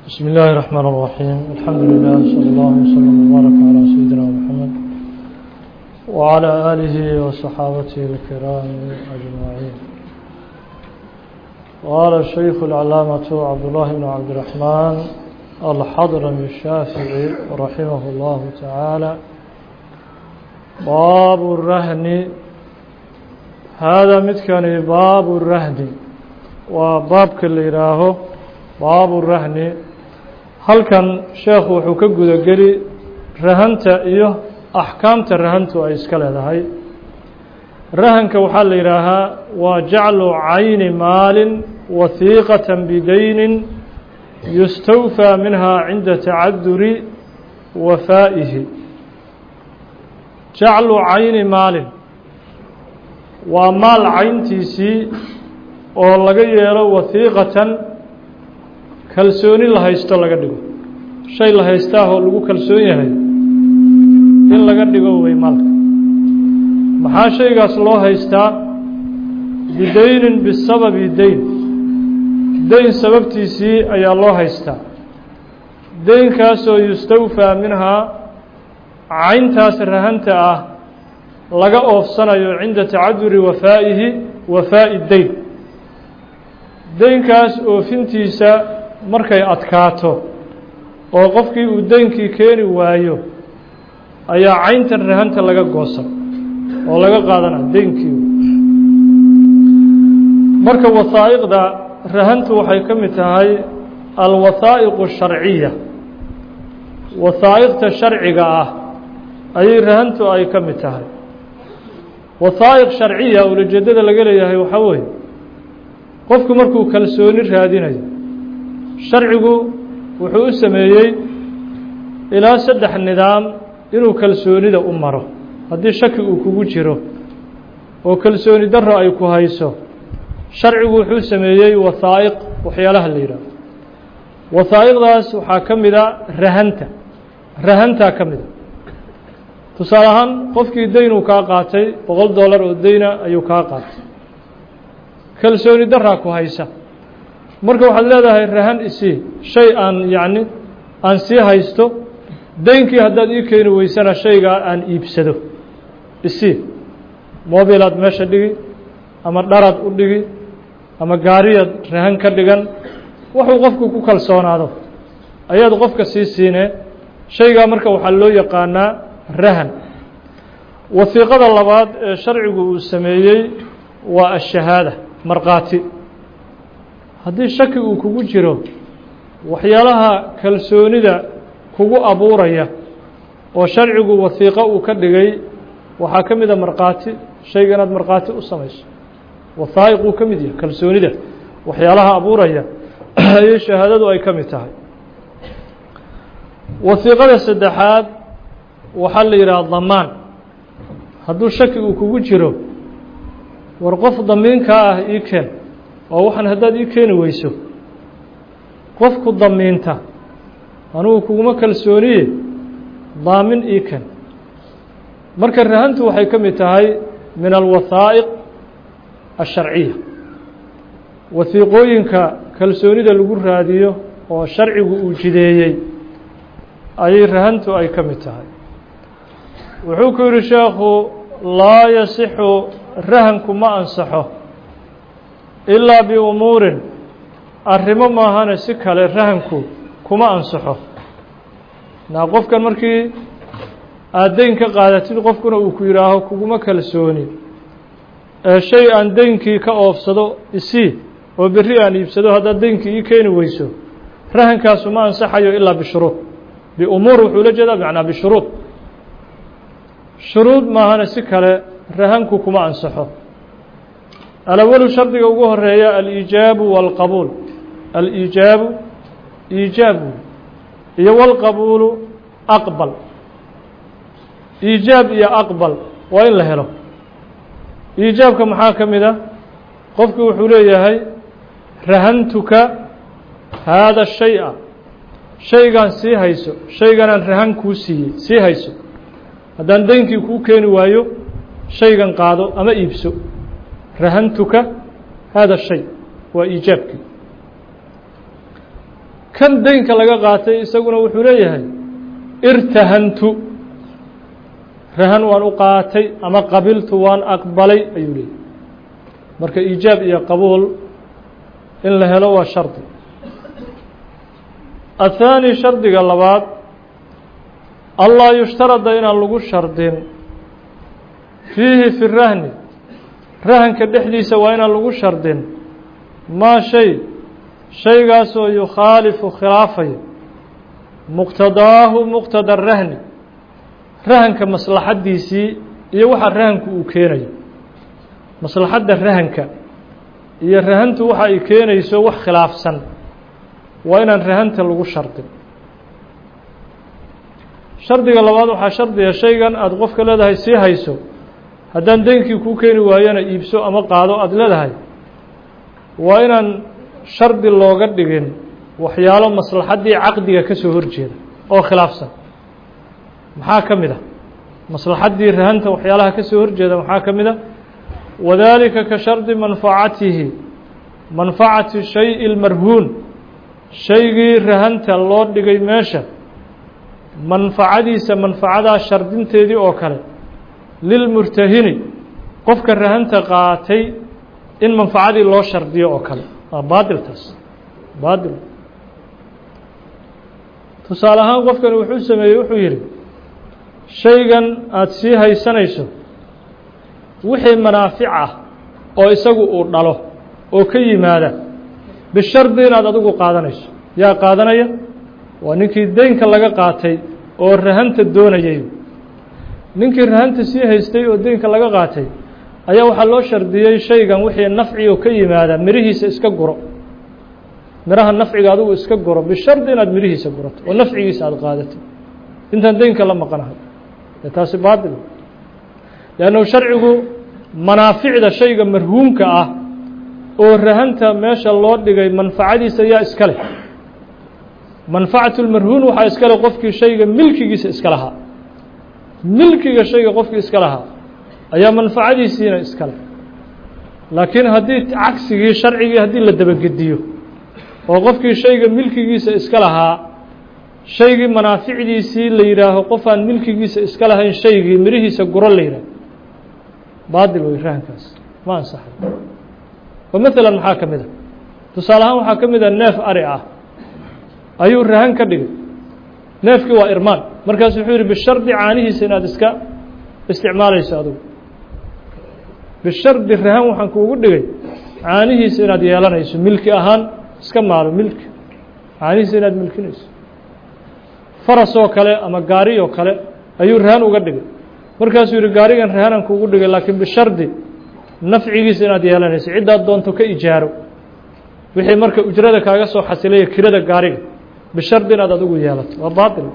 بسم الله الرحمن الرحيم الحمد لله صلى الله وسلم وبارك على سيدنا محمد وعلى آله وصحابته الكرام أجمعين قال الشيخ العلامة عبد الله بن عبد الرحمن الحضرمي الشافعي رحمه الله تعالى باب الرهن هذا متكن باب الرهن وباب كل يراهو باب الرهن halkan sheekhu wuxuu ka gudageli rahanta iyo axkaamta rahantu ay iska leedahay rahanka waxaa la yidhaahaa waa jaclu cayni maalin wahiiqatan bidaynin yustawfaa minha cinda tacaduri wafaa'ihi jaclu cayni maalin waa maal cayntiisii oo laga yeelo wahiiqatan kalsooni la haysto laga dhigo shay la haystaahoo lagu kalsoon yahay in laga dhigo wey maalka maxaa shaygaas loo haystaa bidaynin bisababi dayn dayn sababtiisii ayaa loo haystaa daynkaasoo yustawfaa minhaa cayntaas rahanta ah laga oofsanayo cinda tacaduri wafaa'ihi wafaa'i dayn daynkaas oofintiisa markay adkaato oo qofkii uu deynkii keeni waayo ayaa cayntan rahanta laga goosan oo laga qaadana deynkii marka wasaa'iqda rahantu waxay ka mid tahay alwasaa'iqu sharciya wasaa'iqta sharciga ah ayay rahantu ay ka mid tahay wasaa'iq sharciya ulajeedada laga leeyahay waxaa weeye qofku markuu kalsooni raadinayo sharcigu wuxuu u sameeyey ilaa saddex nidaam inuu kalsoonida u maro haddii shaki uu kugu jiro oo kalsooni darro ay ku hayso sharcigu wuxuu sameeyey wasaa'iq waxyaalaha la yidhaaho wasaa'iqdaas waxaa ka mida rahanta rahantaa ka mida tusaale ahaan qofkii daynuu kaa qaatay boqol dollar oo dayna ayuu kaa qaatay kalsooni darraa ku haysa marka waxaad leedahay rahan isii shay aan yacni aan sii haysto deynkii haddaad ii keeni weysana shaygaa aan iibsado isii mobilaad meesha dhigi ama dharaad u dhigi ama gaariyaad rahan ka dhigan wuxuu qofku ku kalsoonaado ayaad qofka sii siinee shaygaa marka waxaa loo yaqaanaa rahan wasiiqada labaad ee sharcigu uu sameeyey waa ashahaada markhaati haddii shaki uu kugu jiro waxyaalaha kalsoonida kugu abuuraya oo sharcigu wasiiqo uu ka dhigay waxaa ka mida markhaati shayga inaad markhaati u samayso wasaa'iq uu ka mid yahay kalsoonida waxyaalaha abuuraya ayay shahaadadu ay ka mid tahay wasiiqada saddexaad waxaa la yidhaha damaan hadduu shaki uu kugu jiro war qof damiinkaa ah ii keen oo waxaan haddaad ii keeni weyso qofku damiinta anugu kuguma kalsooniye daamin ii ken marka rahantu waxay ka mid tahay min alwasaa'iq asharciya wasiiqooyinka kalsoonida lagu raadiyo oo sharcigu uu jideeyey ayay rahantu ay ka mid tahay wuxuu ku yidhi sheekhu laa yasixu rahanku ma ansaxo ilaa biumuurin arrimo maahane si kale rahanku kuma ansaxo naa qofkan markii aad deyn ka qaadatid qofkuna uu ku yidhaaho kuguma kalsooni ee shay aan deynkii ka oofsado isii oo berri aan iibsado haddaad deynkii ii keeni weyso rahankaasu ma ansaxayo ilaa bishuruud biumuur wuxuu la jeedaa macnaa bishuruud shuruud maahane si kale rahanku kuma ansaxo alawalu shardiga ugu horeeya aliijaabu wاlqabuul aliijaabu iijaabu iyo wاlqabuulu aqbal iijaab iyo aqbal waa in la helo iijaabka maxaa ka mid a qofku wuxuu leeyahay rahantuka haada shay'a shaygaan sii hayso shayganaan rahan kuu siiyey sii hayso haddaan deynkii kuu keeni waayo shaygan qaado ama iibso rahantuka hada shay waa iijaabkii kan deynka laga qaatay isaguna wuxuu leeyahay irtahantu rahan waan u qaatay ama qabiltu waan aqbalay ayuu leeyahay marka iijaab iyo qabuul in la helo waa shardi athaani shardiga labaad allaa yushtarada inaan lagu shardin fiihi fi rahni rahanka dhexdiisa waa inaan lagu shardin maa shay shaygaasoo yukhaalifu khilaafaya muqtadaahu muqtada rahni rahanka maslaxaddiisii iyo waxa rahanku uu keenayo maslaxadda rahanka iyo rahantu waxa ay keenayso wax khilaafsan waa inaan rahanta lagu shardin shardiga labaad waxaa shardiga shaygan aada qofka leedahay sii hayso haddaan deynkii kuu keeni waayana iibso ama qaado aada leedahay waa inaan shardi looga dhigin waxyaalo maslaxaddii caqdiga ka soo horjeeda oo khilaafsan maxaa ka mid a maslaxaddii rahanta waxyaalaha ka soo horjeeda maxaa ka mid a wadaalika ka shardi manfacatihi manfacati shay lmarhuun shaygii rahanta loo dhigay meesha manfacadiisa manfacadaa shardinteedii oo kale lilmurtahini qofka rahanta qaatay in manfacadii loo shardiyo oo kale waa baadiltaas baadil tusaale ahaan qofkani wuxuu sameeyey wuxuu yidhi shaygan aada sii haysanayso wixii manaafic ah oo isagu uu dhalo oo ka yimaada bishardi inaad adigu qaadanayso yaa qaadanaya waa ninkii deynka laga qaatay oo rahanta doonayay ninkii rahanta sii haystay oo deynka laga qaatay ayaa waxaa loo shardiyey shaygan wixii nafci oo ka yimaada mirihiisa iska guro miraha nafciga adigu iska guro bishardi inaad mirihiisa gurato oo nafcigiisa aada qaadatay intaan deynka la maqanahay dee taasi baatil leannahu sharcigu manaaficda shayga marhuumka ah oo rahanta meesha loo dhigay manfacadiisa yaa iska leh manfacatu lmarhuun waxaa iska leh qofkii shayga milkigiisa iska lahaa milkiga shayga qofkii iska lahaa ayaa manfacadiisiina iska leh laakiin haddii cagsigii sharcigii haddii la dabagediyo oo qofkii shayga milkigiisa iska lahaa shaygii manaaficdiisii la yidhaaho qofaan milkigiisa iska lahayn shaygii mirihiisa guro la yidhaaho baadil wey rahankaas ma ansaxay oo maalan maxaa ka mid a tusaale ahaan waxaa ka mid a neef ari ah ayuu rahan ka dhigay neefkii waa irmaan markaasu wuxuu yidhi bishardi caanihiisa inaad iska isticmaalayso adugu bishardi rahan waxaan kuugu dhigay caanihiisa inaad yeelanayso milki ahaan iska maalo milki caanihiisa inaad milkinayso faras oo kale ama gaari oo kale ayuu rahan uga dhigay markaasuu yihi gaarigan rahanan kuugu dhigay laakiin bishardi nafcigiisa inaad yeelanayso ciddaad doonto ka ijaaro wixii marka ujrada kaaga soo xasilaya kirada gaariga bishardi inaad adigu yeelato waa baatil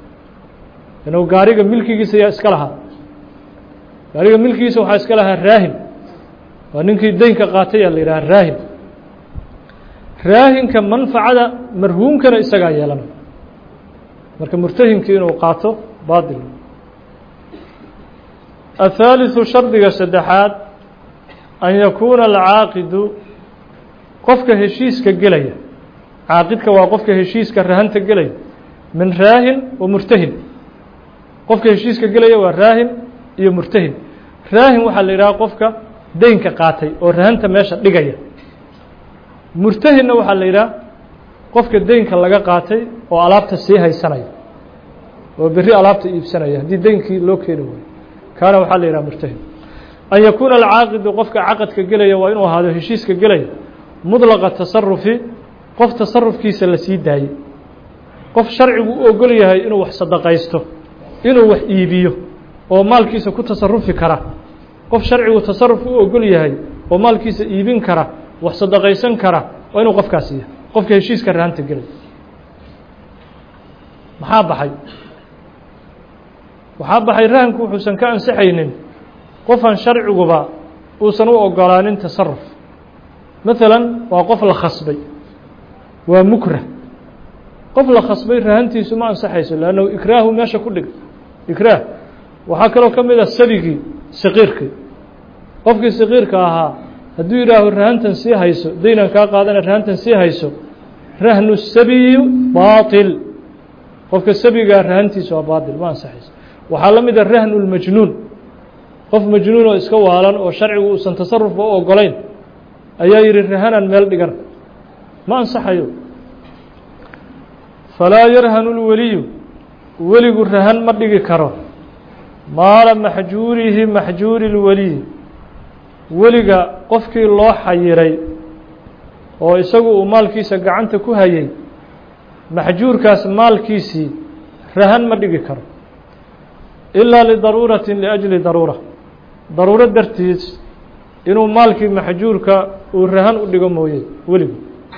inuu gaariga milkigiisa yaa iska lahaa gaariga milkigiisa waxaa iska lahaa raahin waa ninkii deynka qaatay aa la yidhaha raahin raahinka manfacada marhuumkana isagaa yeelana marka murtahinkii inuu qaato baatil athaaliثu shardiga saddexaad an yakuuna alcaaqidu qofka heshiiska gelaya caaqidka waa qofka heshiiska rahanta gelaya min raahin wa murtahin qofka heshiiska gelaya waa raahin iyo murtahin raahin waxaa la yidhaha qofka deynka qaatay oo rahanta meesha dhigaya murtahinna waxaa la yidhaha qofka deynka laga qaatay oo alaabta sii haysanaya oo berri alaabta iibsanaya haddii deynkii loo keeni waayo kaana waxaa la yidhaha murtahin an yakuuna alcaaqidu qofka caqadka gelaya waa inuu ahaado heshiiska gelaya mudlaqa tasarufi qof tasarufkiisa la sii daayey qof sharcigu u ogol yahay inuu wax sadaqaysto inuu wax iibiyo oo maalkiisa ku tasarufi kara qof sharcigu tasaruf u ogol yahay oo maalkiisa iibin kara wax sadaqaysan kara waa inuu qofkaasi yahay qofka heshiiska rahanta gelaya maxaa baxay waxaa baxay rahanku wuxuusan ka ansixaynin qofan sharciguba uusan u ogolaanin tasaruf maalan waa qof la khasbay waa mukrah qof la khasbay rahantiisu ma ansaxayso leannahu ikraahu meesha ku dhig ikraah waxaa kaloo ka mid ah sabigii saqiirkii qofkii saqiirka ahaa hadduu yidhaaho rahantan sii hayso daynaan kaa qaadana rahantan sii hayso rahnu sabiyi baaطil qofka sabigaa rahantiisa waa baaطil ma ansaxayso waxaa la mida rahnu lmajnuun qof majnuun oo iska waalan oo sharcigu uusan tasarufba u ogolayn ayaa yihi rahanan meel dhigan ma ansaxayo falaa yarhanu lweliyu weligu rahan ma dhigi karo maala maxjuurihi maxjuuri lweliyi weliga qofkii loo xayiray oo isagu uu maalkiisa gacanta ku hayay maxjuurkaas maalkiisii rahan ma dhigi karo ilaa lidaruuratin liajli daruura daruuro dartiis inuu maalkii maxjuurka uu rahan u dhigo mooye weligu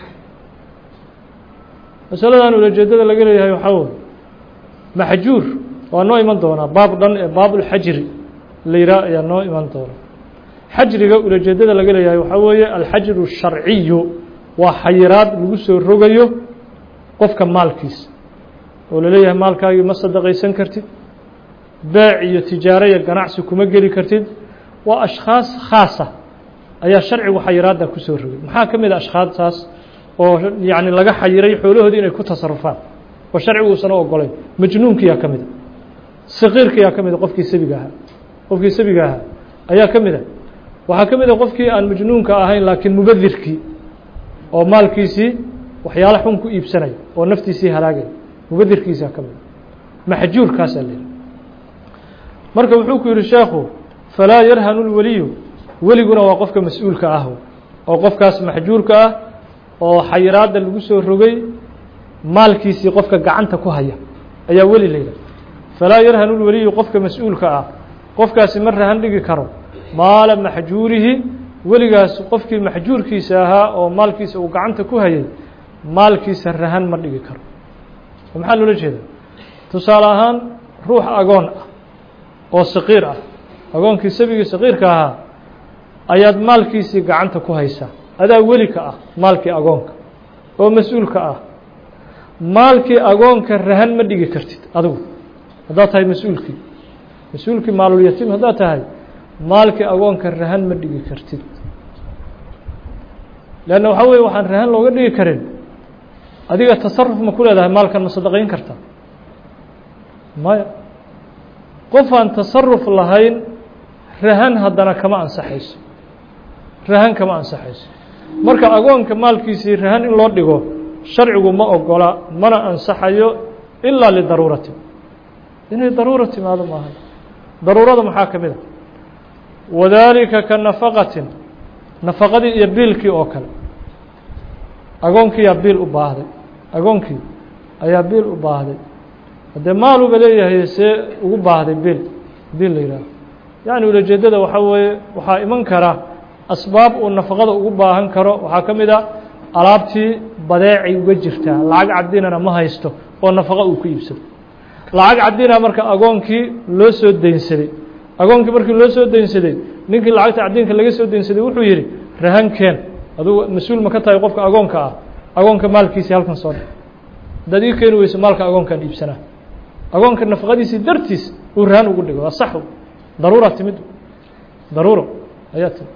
masaladan ulajeedada laga leeyahay waxaa wey maxjuur waa noo iman doonaa baab dhan ee baabulxajri la yihaah ayaa noo iman doona xajriga ulajeedada laga leeyahay waxaa weeye alxajru الsharciyu waa xayiraad lagu soo rogayo qofka maalkiisa oo laleeyahay maalkaagii ma sadaqaysan kartid beec iyo tijaaro iyo ganacsi kuma geli kartid waa ashkhaas khaasa ayaa sharcigu xayiraadda kusoo rogay maxaa ka mid a ashkhaastaas oo yacni laga xayiray xoolahoodii inay ku tasarufaan oo sharcigu uusan u ogolayn majnuunkiyaa ka mid a saqiirkiyaa ka mid a qofkii sabiga ahaa qofkii sabiga ahaa ayaa ka mid a waxaa ka mid a qofkii aan majnuunka ahayn laakiin mubadirkii oo maalkiisii waxyaalo xun ku iibsanaya oo naftiisii halaagaya mubadirkiisaa ka mid a maxjuurkaasaa la yihi marka wuxuu ku yihi sheekhu falaa yarhanu lweliyu weliguna waa qofka mas-uulka ah oo qofkaas maxjuurka ah oo xayiraadda lagu soo rogay maalkiisii qofka gacanta ku haya ayaa weli la yidhaha falaa yarhanu lweliyu qofka mas-uulka ah qofkaasi ma rahan dhigi karo maala maxjuurihi weligaas qofkii maxjuurkiisa ahaa oo maalkiisa uu gacanta ku hayay maalkiisa rahan ma dhigi karo maxaa loola jeeda tusaale ahaan ruux agoon ah oo saqiir ah agoonkii sabigii saqiirka ahaa ayaad maalkiisii gacanta ku haysaa adaa weli ka ah maalkii agoonka oo mas-uulka ah maalkii agoonka rahan ma dhigi kartid adigu haddaad tahay mas-uulkii mas-uulkii maalulyatiim haddaad tahay maalkii agoonka rahan ma dhigi kartid leanna waxaa weye waxaan rahan looga dhigi karin adiga tasaruf ma ku leedahay maalkan ma sadaqayn karta maya qof aan tasaruf lahayn rahan haddana kama ansaxayso rahan kama ansaxayso marka agoonka maalkiisii rahan in loo dhigo sharcigu ma ogola mana ansaxayo ilaa lidaruurati inay daruura timaado maaha daruurada maxaa ka mid a wadaalika ka nafaqatin nafaqadii iyo biilkii oo kale agoonkiiyaa biil u baahday agoonkii ayaa biil u baahday haddee maaluba leeyahay see ugu baahday biil biil la yihaaho yacni ulajeedada waxaa weeye waxaa iman kara asbaab uu nafaqada ugu baahan karo waxaa ka mid a alaabtii badeecay uga jirtaa lacag cadinana ma haysto oo nafaqa uu ku iibsado lacag cadina marka agoonkii loo soo deynsaday agoonkii markii loo soo deynsaday ninkii lacagta cadinka laga soo deynsaday wuxuu yidhi rahankeen adugu mas-uul ma ka tahay qofka agoonka ah agoonka maalkiisii halkan soo dhig haddaad ii keeni weyso maalka agoonkaan iibsanaa agoonka nafaqadiisii dartiis uu rahan ugu dhigo waa sax daruura timid daruuro ayaa timid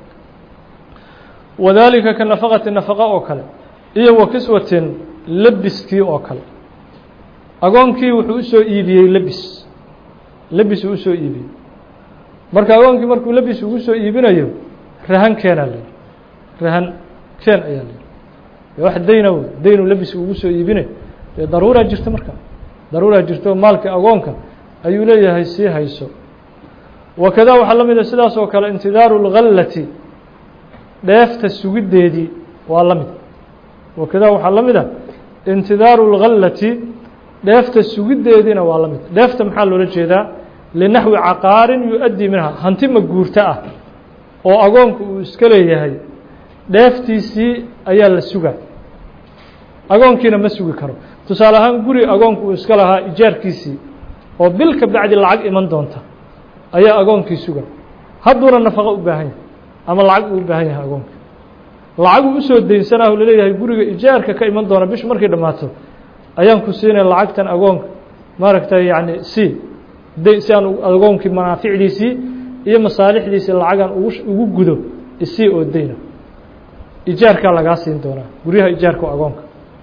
wadaalika ka nafaqati nafaqa oo kale iyo wa kiswatin lebiskii oo kale agoonkii wuxuu usoo iibiyey lebis lebis uu usoo iibiyey marka agoonkii markuu lebis ugu soo iibinayo rahan keenaa la yihi rahan keen ayaa la yihi wax dayna wey daynuu lebis ugu soo iibinay dee daruuraa jirta marka daruuraa jirta oo maalkii agoonka ayuu leeyahay sii hayso wakada waxaa la mid a sidaas oo kale intidaaru اlgallati dheefta sugiddeedii waa la mid wakada waxaa la mid a intidaaru اlgallati dheefta sugiddeediina waa la mid dheefta maxaa loola jeedaa linaxwi caqaarin yu-addii minha hanti ma guurto ah oo agoonku uu iska leeyahay dheeftiisii ayaa la sugaa agoonkiina ma sugi karo tusaale ahaan guri agoonku uu iska lahaa ijaarkiisii oo bil ka bacdi lacag iman doonta ayaa agoonkii suga hadduuna nafaqo u baahan yahay ama lacag uu u baahan yahay agoonka lacaguu usoo deynsanaahu laleeyahay guriga ijaarka ka iman doona bishu markay dhammaato ayaan ku siinay lacagtan agoonka maaragtay yacni si de si aan agoonkii manaaficdiisii iyo masaalixdiisii lacagaan ugu ugu gudo isii oo deyna ijaarkaa lagaa siin doonaa guryaha ijaarka oo agoonka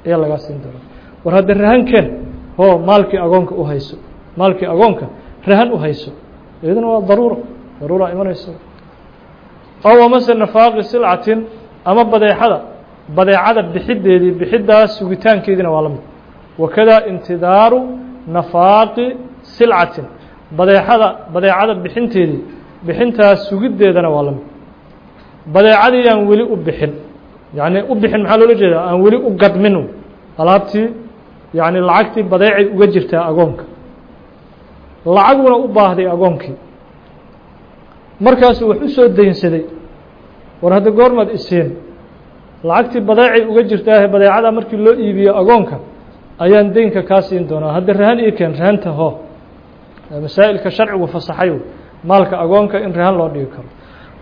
ayaa lagaa siin doonaa war hadda rahankeen hoo maalkii agoonka u hayso maalkii agoonka rahan u hayso iyaduna waa daruura daruura imanaysa ow amase nafaaqi silcatin ama badeexada badeecada bixideedii bixiddaas sugitaankeediina waa la mid wakada intidaaru nafaaqi silcatin badeexada badeecada bixinteedii bixintaas sugiddeedana waa la mid badeecadii aan weli u bixin yacni u bixin maxaa loola jeedaa aan weli u gadmin alaabtii yacni lacagtii badeecay uga jirtaa agoonka lacaguna u baahday agoonkii markaasuu wax u soo daynsaday war hadda goormaad isiin lacagtii badeecay uga jirtaahe badeecada markii loo iibiyo agoonka ayaan deynka kaa siin doonaa hadda rahan ii keen rahanta ho masaa'ilka sharcigu fasaxay maalka agoonka in rahan loo dhigi karo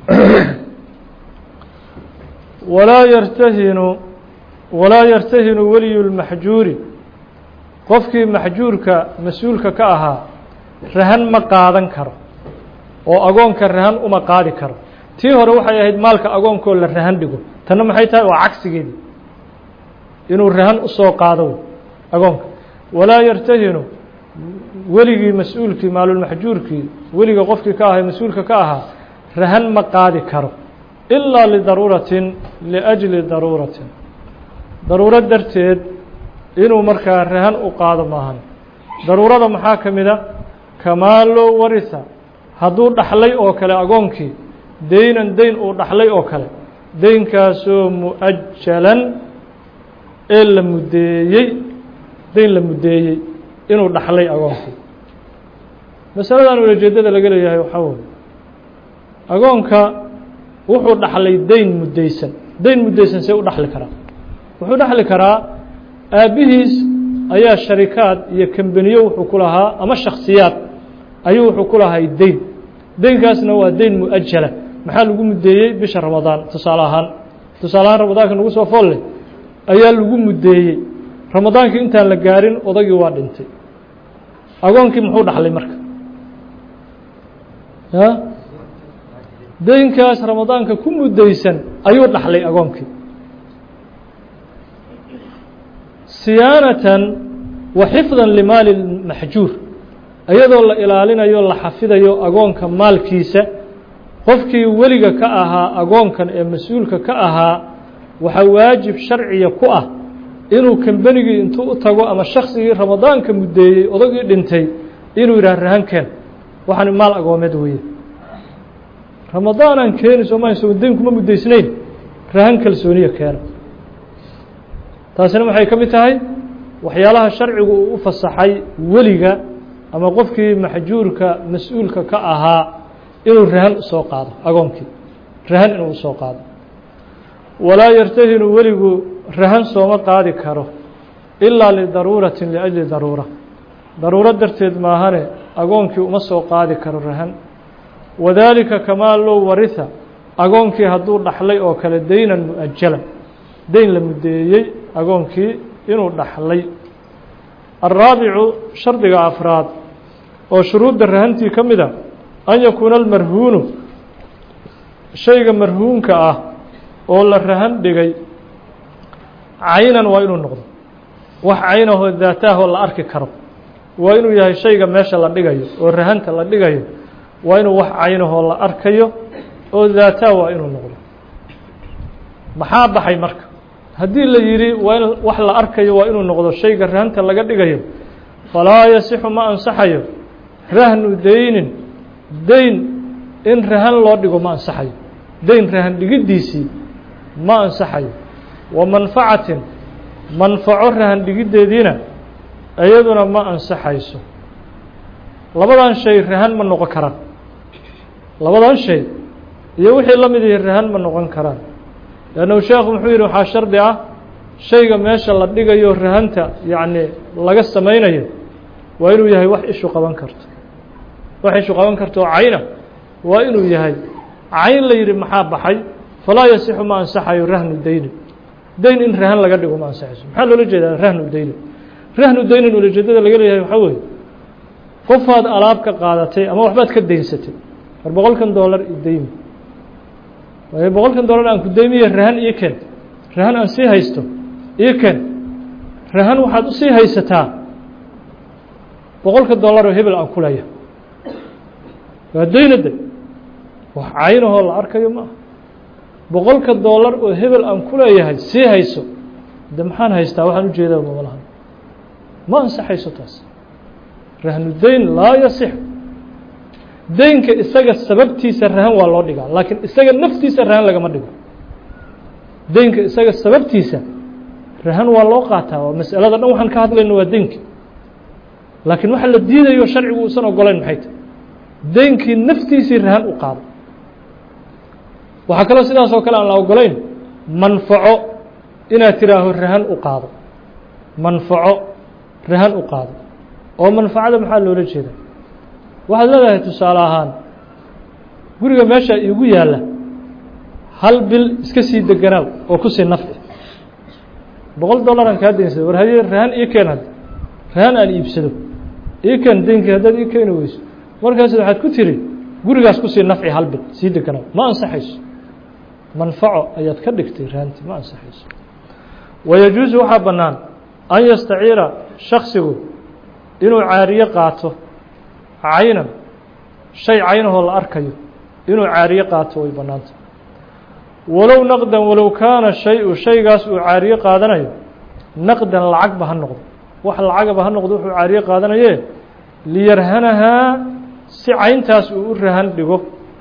walaa yartahinu walaa yartahinu weliyu lmaxjuuri qofkii maxjuurka mas-uulka ka ahaa rahan ma qaadan karo oo agoonka rahan uma qaadi karo tii hore waxay ahayd maalka agoonkoo la rahan dhigo tanna maxay tahay waa cagsigeedii inuu rahan usoo qaado agoonka walaa yartahinu weligii mas-uulkii maalulmaxjuurkii weliga qofkii ka ahay mas-uulka ka ahaa rahan ma qaadi karo ilaa lidaruuratin liajli daruuratin daruuro darteed inuu markaa rahan u qaado maahan daruurada maxaa ka mid a kamaalo warisa hadduu dhaxlay oo kale agoonkii deynan deyn uu dhaxlay oo kale deynkaasoo mu-ajalan ee la muddeeyey deyn la muddeeyey inuu dhaxlay agoonkii masaladan ulajeedada laga leeyahay waxaa weye agoonka wuxuu dhaxlay deyn muddeysan deyn muddeysan see u dhaxli karaa wuxuu dhaxli karaa aabbihiis ayaa sharikaad iyo kambaniyo wuxuu ku lahaa ama shaksiyaad ayuu wuxuu ku lahay deyn deynkaasna waa deyn mu-ajala maxaa lagu muddeeyey bisha ramadaan tusaale ahaan tusaale ahaan ramadaanka nagu soo foolle ayaa lagu muddeeyey ramadaankii intaan la gaarin odagii waa dhintay agoonkii muxuu dhaxlay marka ya deynkaas ramadaanka ku muddeysan ayuu dhaxlay agoonkii siyaanatan wa xifdan limaali maxjuur iyadoo la ilaalinayo la xafidayo agoonka maalkiisa qofkii weliga ka ahaa agoonkan ee mas-uulka ka ahaa waxaa waajib sharciya ku ah inuu kambenigii intuu u tago ama shaksigii ramadaanka muddeeyey odagii dhintay inuu yidhaah rahankeen waxaan maal agoomeed weeye ramadaanaan keeni sooma so deyn kuma muddeysnayn rahan kalsooniya keena taasina waxay ka mid tahay waxyaalaha sharcigu uu u fasaxay weliga ama qofkii maxjuurka mas-uulka ka ahaa inuu rahan usoo qaado agoonkii rahan inuu usoo qaado walaa yartahinu weligu rahan sooma qaadi karo ilaa lidaruuratin liajli daruura daruuro darteed maahane agoonkii uma soo qaadi karo rahan wadaalika kamaa low warisa agoonkii hadduu dhaxlay oo kale deynan mu-ajalan deyn la muddeeyey agoonkii inuu dhaxlay alraabicu shardiga afraad oo shuruudda rahantii ka mid a an yakuuna almarhuunu shayga marhuunka ah oo la rahan dhigay caynan waa inuu noqdo wax caynahoo daataahoo la arki karo waa inuu yahay shayga meesha la dhigayo oo rahanta la dhigayo waa inuu wax caynahoo la arkayo oo daataa waa inuu noqdo maxaa baxay marka haddii la yidhi waa in wax la arkayo waa inuu noqdo shayga rahanta laga dhigayo falaa yasixu ma ansaxayo rahnu deynin deyn in rahan loo dhigo ma ansaxayo deyn rahan dhigiddiisii ma ansaxayo wa manfacatin manfaco rahan dhigiddeediina iyaduna ma ansaxayso labadan shay rahan ma noqon karaan labadan shay iyo wixii la mid ihi rahan ma noqon karaan leannahu sheekhu muxuu yidhi waxaa shardi ah shayga meesha la dhigayo rahanta yacni laga samaynayo waa inuu yahay wax ishu qaban karto wax ishu qaban karto oo cayna waa inuu yahay cayn la yidhi maxaa baxay falaa yasixu ma ansaxayo rahnu deyni deyn in rahan laga dhigo ma ansaxayso maxaa loola jeedaa rahnu deyni rahnu deynin ulajeedada laga leeyahay waxaa weeye qofaad alaab ka qaadatay ama waxbaad ka deynsatay war boqolkan doolar i deymi waayo boqolkan doolar aan ku deymiye rahan io ken rahan aan sii haysto io ken rahan waxaad usii haysataa boqolka dollar oo hebel aan ku leeyahay waa daynade wax caynahoo la arkayo ma aha boqolka dollar oo hebel aan ku leeyahay sii hayso de maxaan haystaa waxaan ujeedaa mamalahan ma ansaxayso taas rahnu dayn laa yasix daynka isaga sababtiisa rahan waa loo dhigaa laakiin isaga naftiisa rahan lagama dhigo daynka isaga sababtiisa rahan waa loo qaataa waa mas'alada dhan waxaan ka hadlayno waa daynki laakiin waxa la diidayo sharcigu uusan ogolayn maxay tahy daynkii naftiisii rahan u qaado waxaa kaloo sidaas oo kale aan la ogolayn manfaco inaad tidhaaho rahan u qaado manfaco rahan u qaado oo manfacada maxaa loola jeeda waxaad leedahay tusaale ahaan guriga meesha iigu yaalla hal bil iska sii deganaaw oo kusii nafci boqol dollaraan kaa daynsada war haye rahan ii keen hadda rahan aan iibsado ii keen daynkii haddaad ii keeni weyso markaas waxaad ku tiri gurigaas kusii nafci hal bil sii deganaaw ma ansaxayso manfaco ayaad ka dhigtay rahantii ma ansaxayso wayajuusu waxaa bannaan an yastaciira shaksigu inuu caariye qaato caynan shay caynahoo la arkayo inuu caariye qaato way bannaanta walow naqdan walow kaana shay-u shaygaas uu caariye qaadanayo naqdan lacagba ha noqdo wax lacagaba ha noqdo wuxuu caariye qaadanaye liyarhanahaa si cayntaas uu u rahan dhigo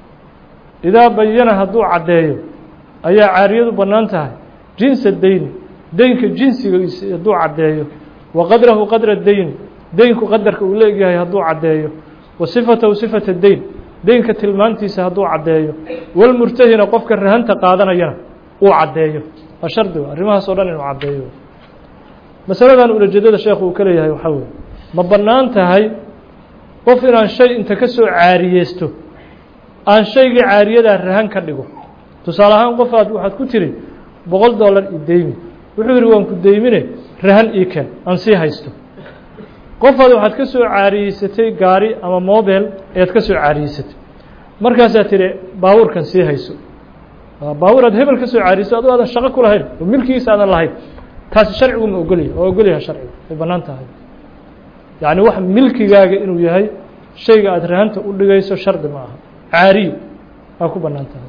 idaa bayana hadduu caddeeyo ayaa caariyadu bannaan tahay jinsa dayni deynka jinsigiisa hadduu caddeeyo wa qadrahu qadra dayni deynku qadarka uu leegyahay hadduu caddeeyo wa sifatahu sifata deyn deynka tilmaantiisa hadduu caddeeyo walmurtahina qofka rahanta qaadanayana uu caddeeyo waa shardiga arrimahaas o dhan inuu caddeeyo masaladan ulajeedada sheekhu uu ka leeyahay waxaa weye ma bannaan tahay qof inaan shay inta ka soo caariyeysto aan shaygii caariyadaa rahan ka dhigo tusaale ahaan qof aad waxaad ku tiri boqol dollar i deymi wuxuu yidhi waan ku deymine rahan ii keen aan sii haysto qofaad waxaad ka soo caariyeysatay gaari ama mobel ayaad ka soo caariyeysatay markaasaad tidhi baabuurkan sii hayso baabuur aad hebel ka soo caariyeyso adoo aadan shaqo ku lahayn oo milkigiisa aadan lahayn taasi sharcigu ma ogolyahay waa ogolyahay sharcigu way bannaan tahay yacni wax milkigaaga inuu yahay shayga aada rahanta u dhigayso shardi ma aha caariyo waa ku bannaan tahay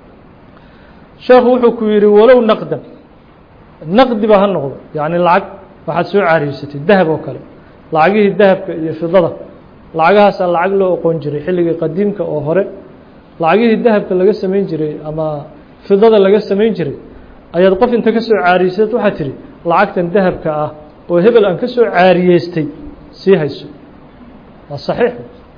sheekhu wuxuu ku yidhi walow naqdan naqdiba ha noqdo yacni lacag waxaad soo caariyeysatay dahab oo kale lacagihii dahabka iyo fidada lacagahaasaa lacag loo oqon jiray xilligii qadiimka oo hore lacagihii dahabka laga samayn jiray ama fidada laga samayn jiray ayaad qof inta ka soo caariyeysat waxaad tihi lacagtan dahabka ah oo hebel aan ka soo caariyeystay sii hayso waa saxiix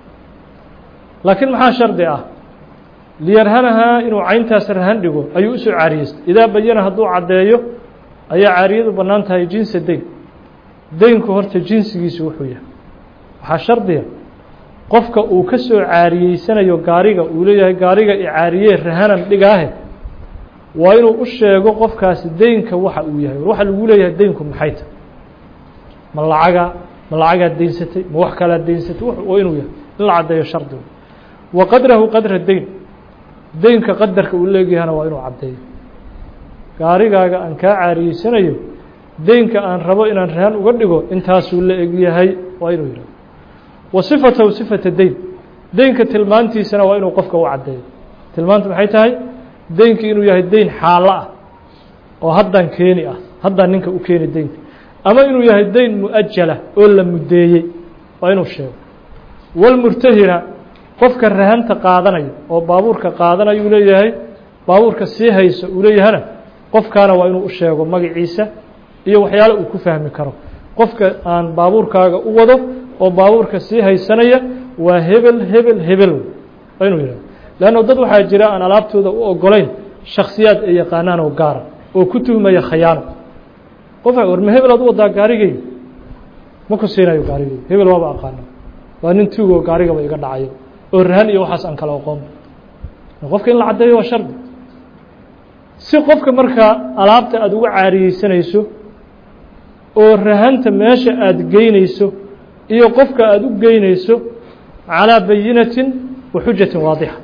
laakiin maxaa shardi ah liyarhanahaa inuu cayntaas rahan dhigo ayuu usoo caariyeystay idaa bayana hadduu caddeeyo ayaa caariyadu bannaan tahay jinsa deyn deynku horta jinsigiisu wuxuu yahay waxaa shardiga qofka uu ka soo caariyeysanayo gaariga uu leeyahay gaariga icaariyee rahanan dhigaahe waa inuu u sheego qofkaasi deynka waxa uu yahay waxa lagu leeyahay deynku maxay tahay ma lacaga ma lacagaad deynsatay ma wax kalaad deynsatay waa inuu yahay in la caddeeyo shardigu wa qadrahu qadra deyn deynka qadarka uu leegyahana waa inuu caddeeyo gaarigaaga aan kaa caariyeysanayo deynka aan rabo inaan rahan uga dhigo intaasuu la egyahay waa inuu yihahdo wa sifatahu sifata deyn deynka tilmaantiisana waa inuu qofka u caddeeyo tilmaanta maxay tahay deynkii inuu yahay deyn xaalo ah oo haddan keeni ah haddaan ninka u keeni deynka ama inuu yahay deyn mu-ajala oo la muddeeyey waa inuu sheego walmurtahina qofka rahanta qaadanayo oo baabuurka qaadanayo uu leeyahay baabuurka sii hayso uu leeyahana qofkaana waa inuu u sheego magaciisa iyo waxyaale uu ku fahmi karo qofka aan baabuurkaaga u wado oo baabuurka sii haysanaya waa hebel hebel hebel waa inuu yihahdo leanno dad waxaa jira aan alaabtooda u ogolayn shaksiyaad ay yaqaanaan oo gaara oo ku tuhmaya khayaano qof war ma hebel aad u wadaa gaarigeyga ma ku siinayo gaarigeyga hebel waaba aqaana waa nin tuugoo gaarigaba iga dhacayo oo rahan iyo waxaas aan kala aqoon qofka in la caddeeyo waa shardi si qofka markaa alaabta aada uga caariyeysanayso oo rahanta meesha aada geynayso iyo qofka aada u geynayso calىa bayinatin wa xujatin waadixa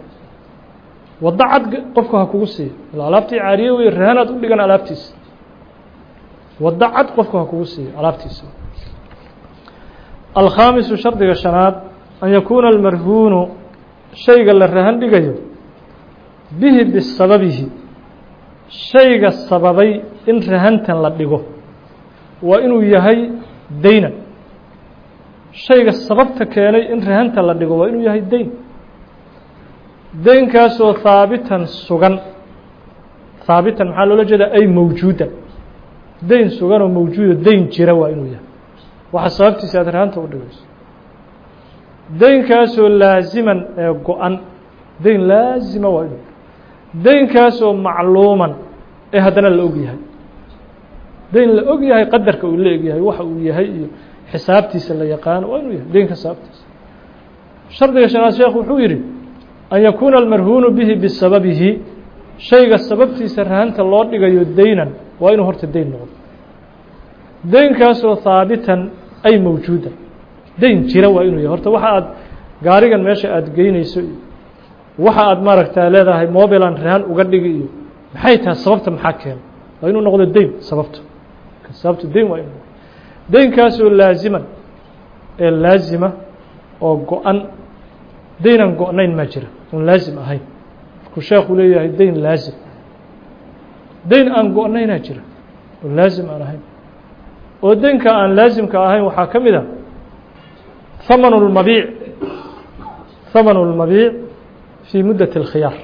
waddo cad qofku ha kugu siiyo ila alaabtii caariye wey rahanaad u dhigan alaabtiisa waddo cad qofku ha kugu siiyo alaabtiisa alkhaamisu shardiga shanaad an yakuuna almarhuunu shayga la rahan dhigayo bihi bisababihi shayga sababay in rahantan la dhigo waa inuu yahay daynan shayga sababta keenay in rahanta la dhigo waa inuu yahay dayn daynkaasoo haabitan sugan haabitan maxaa loola jeedaa ay mawjuudan dayn sugan oo mawjuuda dayn jira waa inuu yahay waxa sababtiisa aad rahanta u dhigayso daynkaasoo laasiman ee go-an dayn laasima waa inuu daynkaasoo macluuman ee haddana la og yahay dayn la og yahay qadarka uu la eg yahay waxa uu yahay iyo xisaabtiisa la yaqaano waa inuu yahay daynka sababtiisa shardiga shanaad sheekh wuxuu yidhi an yakuuna almarhuunu bihi bisababihi shayga sababtiisa rahanta loo dhigayo daynan waa inuu horta dayn noqdo daynkaasoo haabitan ay mawjuudan dayn jira waa inuu yahay horta waxa aad gaarigan meesha aada geynayso iyo waxa aad maaragtaa leedahay mobilan rahan uga dhigi iyo maxay tahay sababta maxaa keena waa inuu noqdo dayn sababto sababto dayn waa inuu daynkaasoo laasiman ee laasima oo go-an daynan go-nayn maa jira oon laasim ahayn markuu sheekhu leeyahay dayn laasim dayn aan go-naynaa jira oo laasim aan ahayn oo daynka aan laasimka ahayn waxaa ka mid a hamanu lmabiic hamanu lmabiic fii muddat اlkhiyaar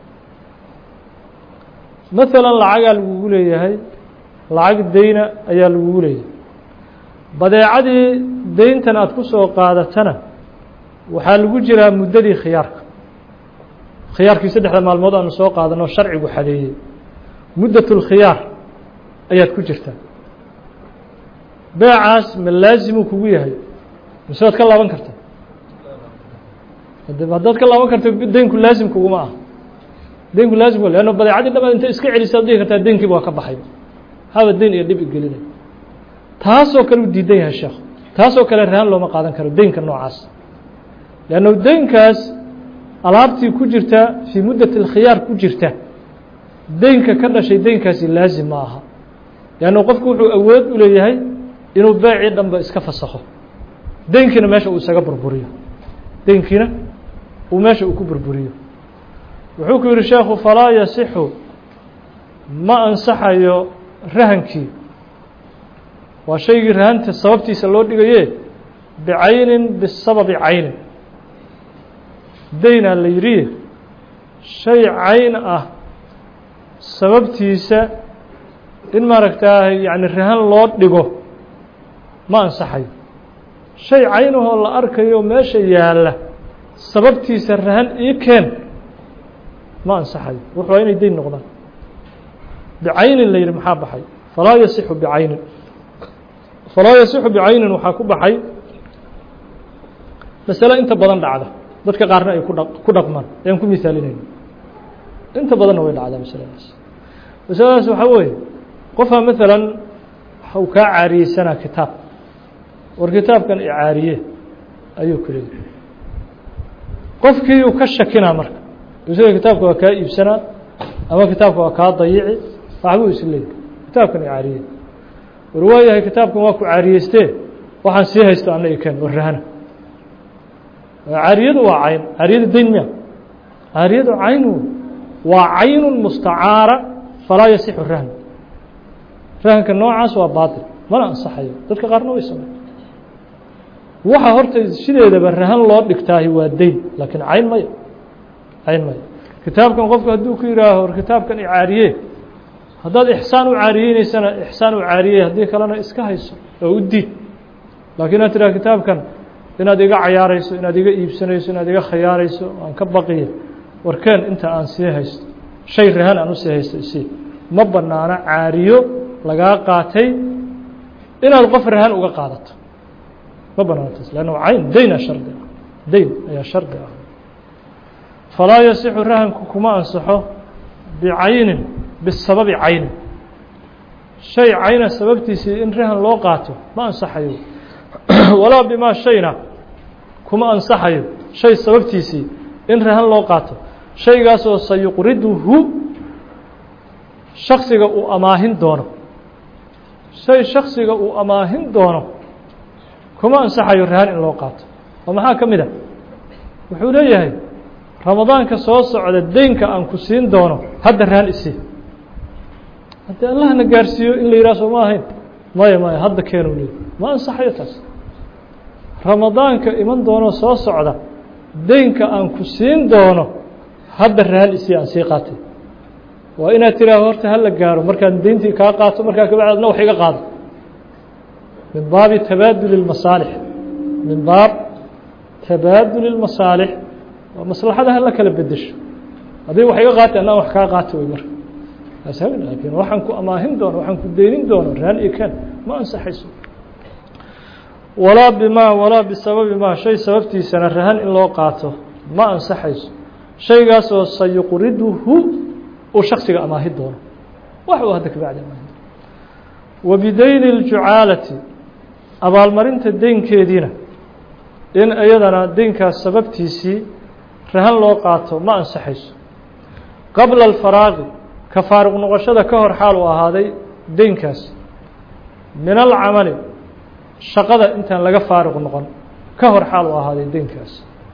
maala lacagaa lagugu leeyahay lacag dayna ayaa lagugu leeyahay badeecadii dayntan aada ku soo qaadatana waxaa lagu jiraa muddadii khiyaarka khiyaarkii saddexda maalmood aanu soo qaadanoo sharcigu xadeeyey muddat اlkhiyaar ayaad ku jirtaa beecaas ma laasimuu kugu yahay mise waad ka laaban karta haddaad ka laaban karto daynku laasim kuguma ah daynku laasim leanno badeecadii dhamaad inta iska celisa ad dhihi kartaa daynkiiba waa ka baxay haba dayn iyo dhib igelinay taasoo kale u diidan yahay sheekh taasoo kale rahan looma qaadan karo daynka noocaas leanno daynkaas alaabtii ku jirta fii muddati اlkhiyaar ku jirta daynka ka dhashay daynkaasi laasim ma aha leanno qofku wuxuu awood u leeyahay inuu beecii dhanba iska fasakho daynkiina meesha uu isaga burburiyo daynkiina uu meesha uu ku burburiyo wuxuu ku yidhi sheekhu falaa yasixu ma ansaxayo rahankii waa shaygii rahanta sababtiisa loo dhigaye bicaynin bisababi caynin daynaa la yidhi shay cayn ah sababtiisa in maaragtaa yani rahan loo dhigo ma ansaxayo shay caynahoo la arkayo meesha yaalla sababtiisa rahan ii keen ma ansaxayo wuxu waa inay dayn noqdaan bicaynin la yidhi maxaa baxay falaa yasixu bicaynin falaa yasixu bicaynin waxaa ku baxay masale inta badan dhacda dadka qaarna ay kudha ku dhaqmaan ayaan ku misaalinayno inta badanna way dhacdaa masaladaas masaladaas waxaa weeye qofaa maalan waxau kaa caariyeysanaa kitaab war kitaabkan icaariye ayuu ku leeyahy qofkiiuu ka shakinaa marka isaga kitaabka waa kaa iibsanaa ama kitaabka waa kaa dayici waxbuu is leeyahy kitaabkan icaariye war waayahay kitaabkan waa ku caariyeystee waxaan sii haysto ana i keen warrahana caariyadu waa cayn caariyadu dayn miya caariyadu cayn waa caynu mustacaara falaa yasixu rahn rahanka noocaas waa baatil mana ansaxayo dadka qaarna way samey waxa horta sideedaba rahan loo dhigtaahi waa dayn laakiin cayn maya cayn maya kitaabkan qofku hadduu ku yihaaho war kitaabkan icaariye haddaad ixsaan u caariyeyneysana ixsaan u caariyey haddii kalena iska hayso oo u diid laakiin inaad tidhaha kitaabkan inaad iga cayaarayso inaad iga iibsanayso inaad iga khayaarayso aan ka baqiya warkeen inta aan sii haysto shay rahan aan usii haysto isii ma banaano caariyo lagaa qaatay inaad qof rahan uga qaadato ma banaantaas lanno cayn dayna shardi ah dayn ayaa shardi ah falaa yasixu rahanku kuma ansaxo bicaynin bisababi caynin shay cayna sababtiisii in rahan loo qaato ma ansaxayo walaa bimaa shayna kuma ansaxayo shay sababtiisii in rahan loo qaato shaygaasoo sayuqriduhu shaksiga uu amaahin doono shay shaksiga uu amaahin doono kuma ansaxayo rahan in loo qaato oo maxaa ka mid a wuxuu leeyahay ramadaanka soo socda deynka aan ku siin doono hadda rahan isii haddii allahna gaarsiiyo in la yidhaha soo ma ahayn maya maya hadda keenu leey ma ansaxayo taas ramadaanka iman doono soo socda deynka aan ku siin doono hadda rahan isii aan sii qaatay waa inaad tiraah horta hala gaaro markaan deyntii kaa qaato markaa kabacdi adna wax iga qaado min baabi tabaaduli اmasaalix min baab tabaaduli اmasaalix waa maslaxada hala kala bedesho haddii wax iga qaatay anaa wax kaa qaato wey marka laakiin waxaan ku amaahin doono waxaan ku deynin doono rahan iyo kan ma ansaxayso walaa bimaa walaa bisababi maa shay sababtiisana rahan in loo qaato ma ansaxayso shaygaasoo sayuqriduhu uu shaksiga amaahi doono wax uu hadda kabacdi amaahi wa bideyni اljucaalati abaalmarinta deynkeediina in iyadana deynkaas sababtiisii rahan loo qaato ma ansaxayso qabla alfaraaqi ka faaruq noqoshada ka hor xaal uu ahaaday deynkaas min alcamali shaqada intaan laga faaruq noqon ka hor xaal uu ahaaday deynkaas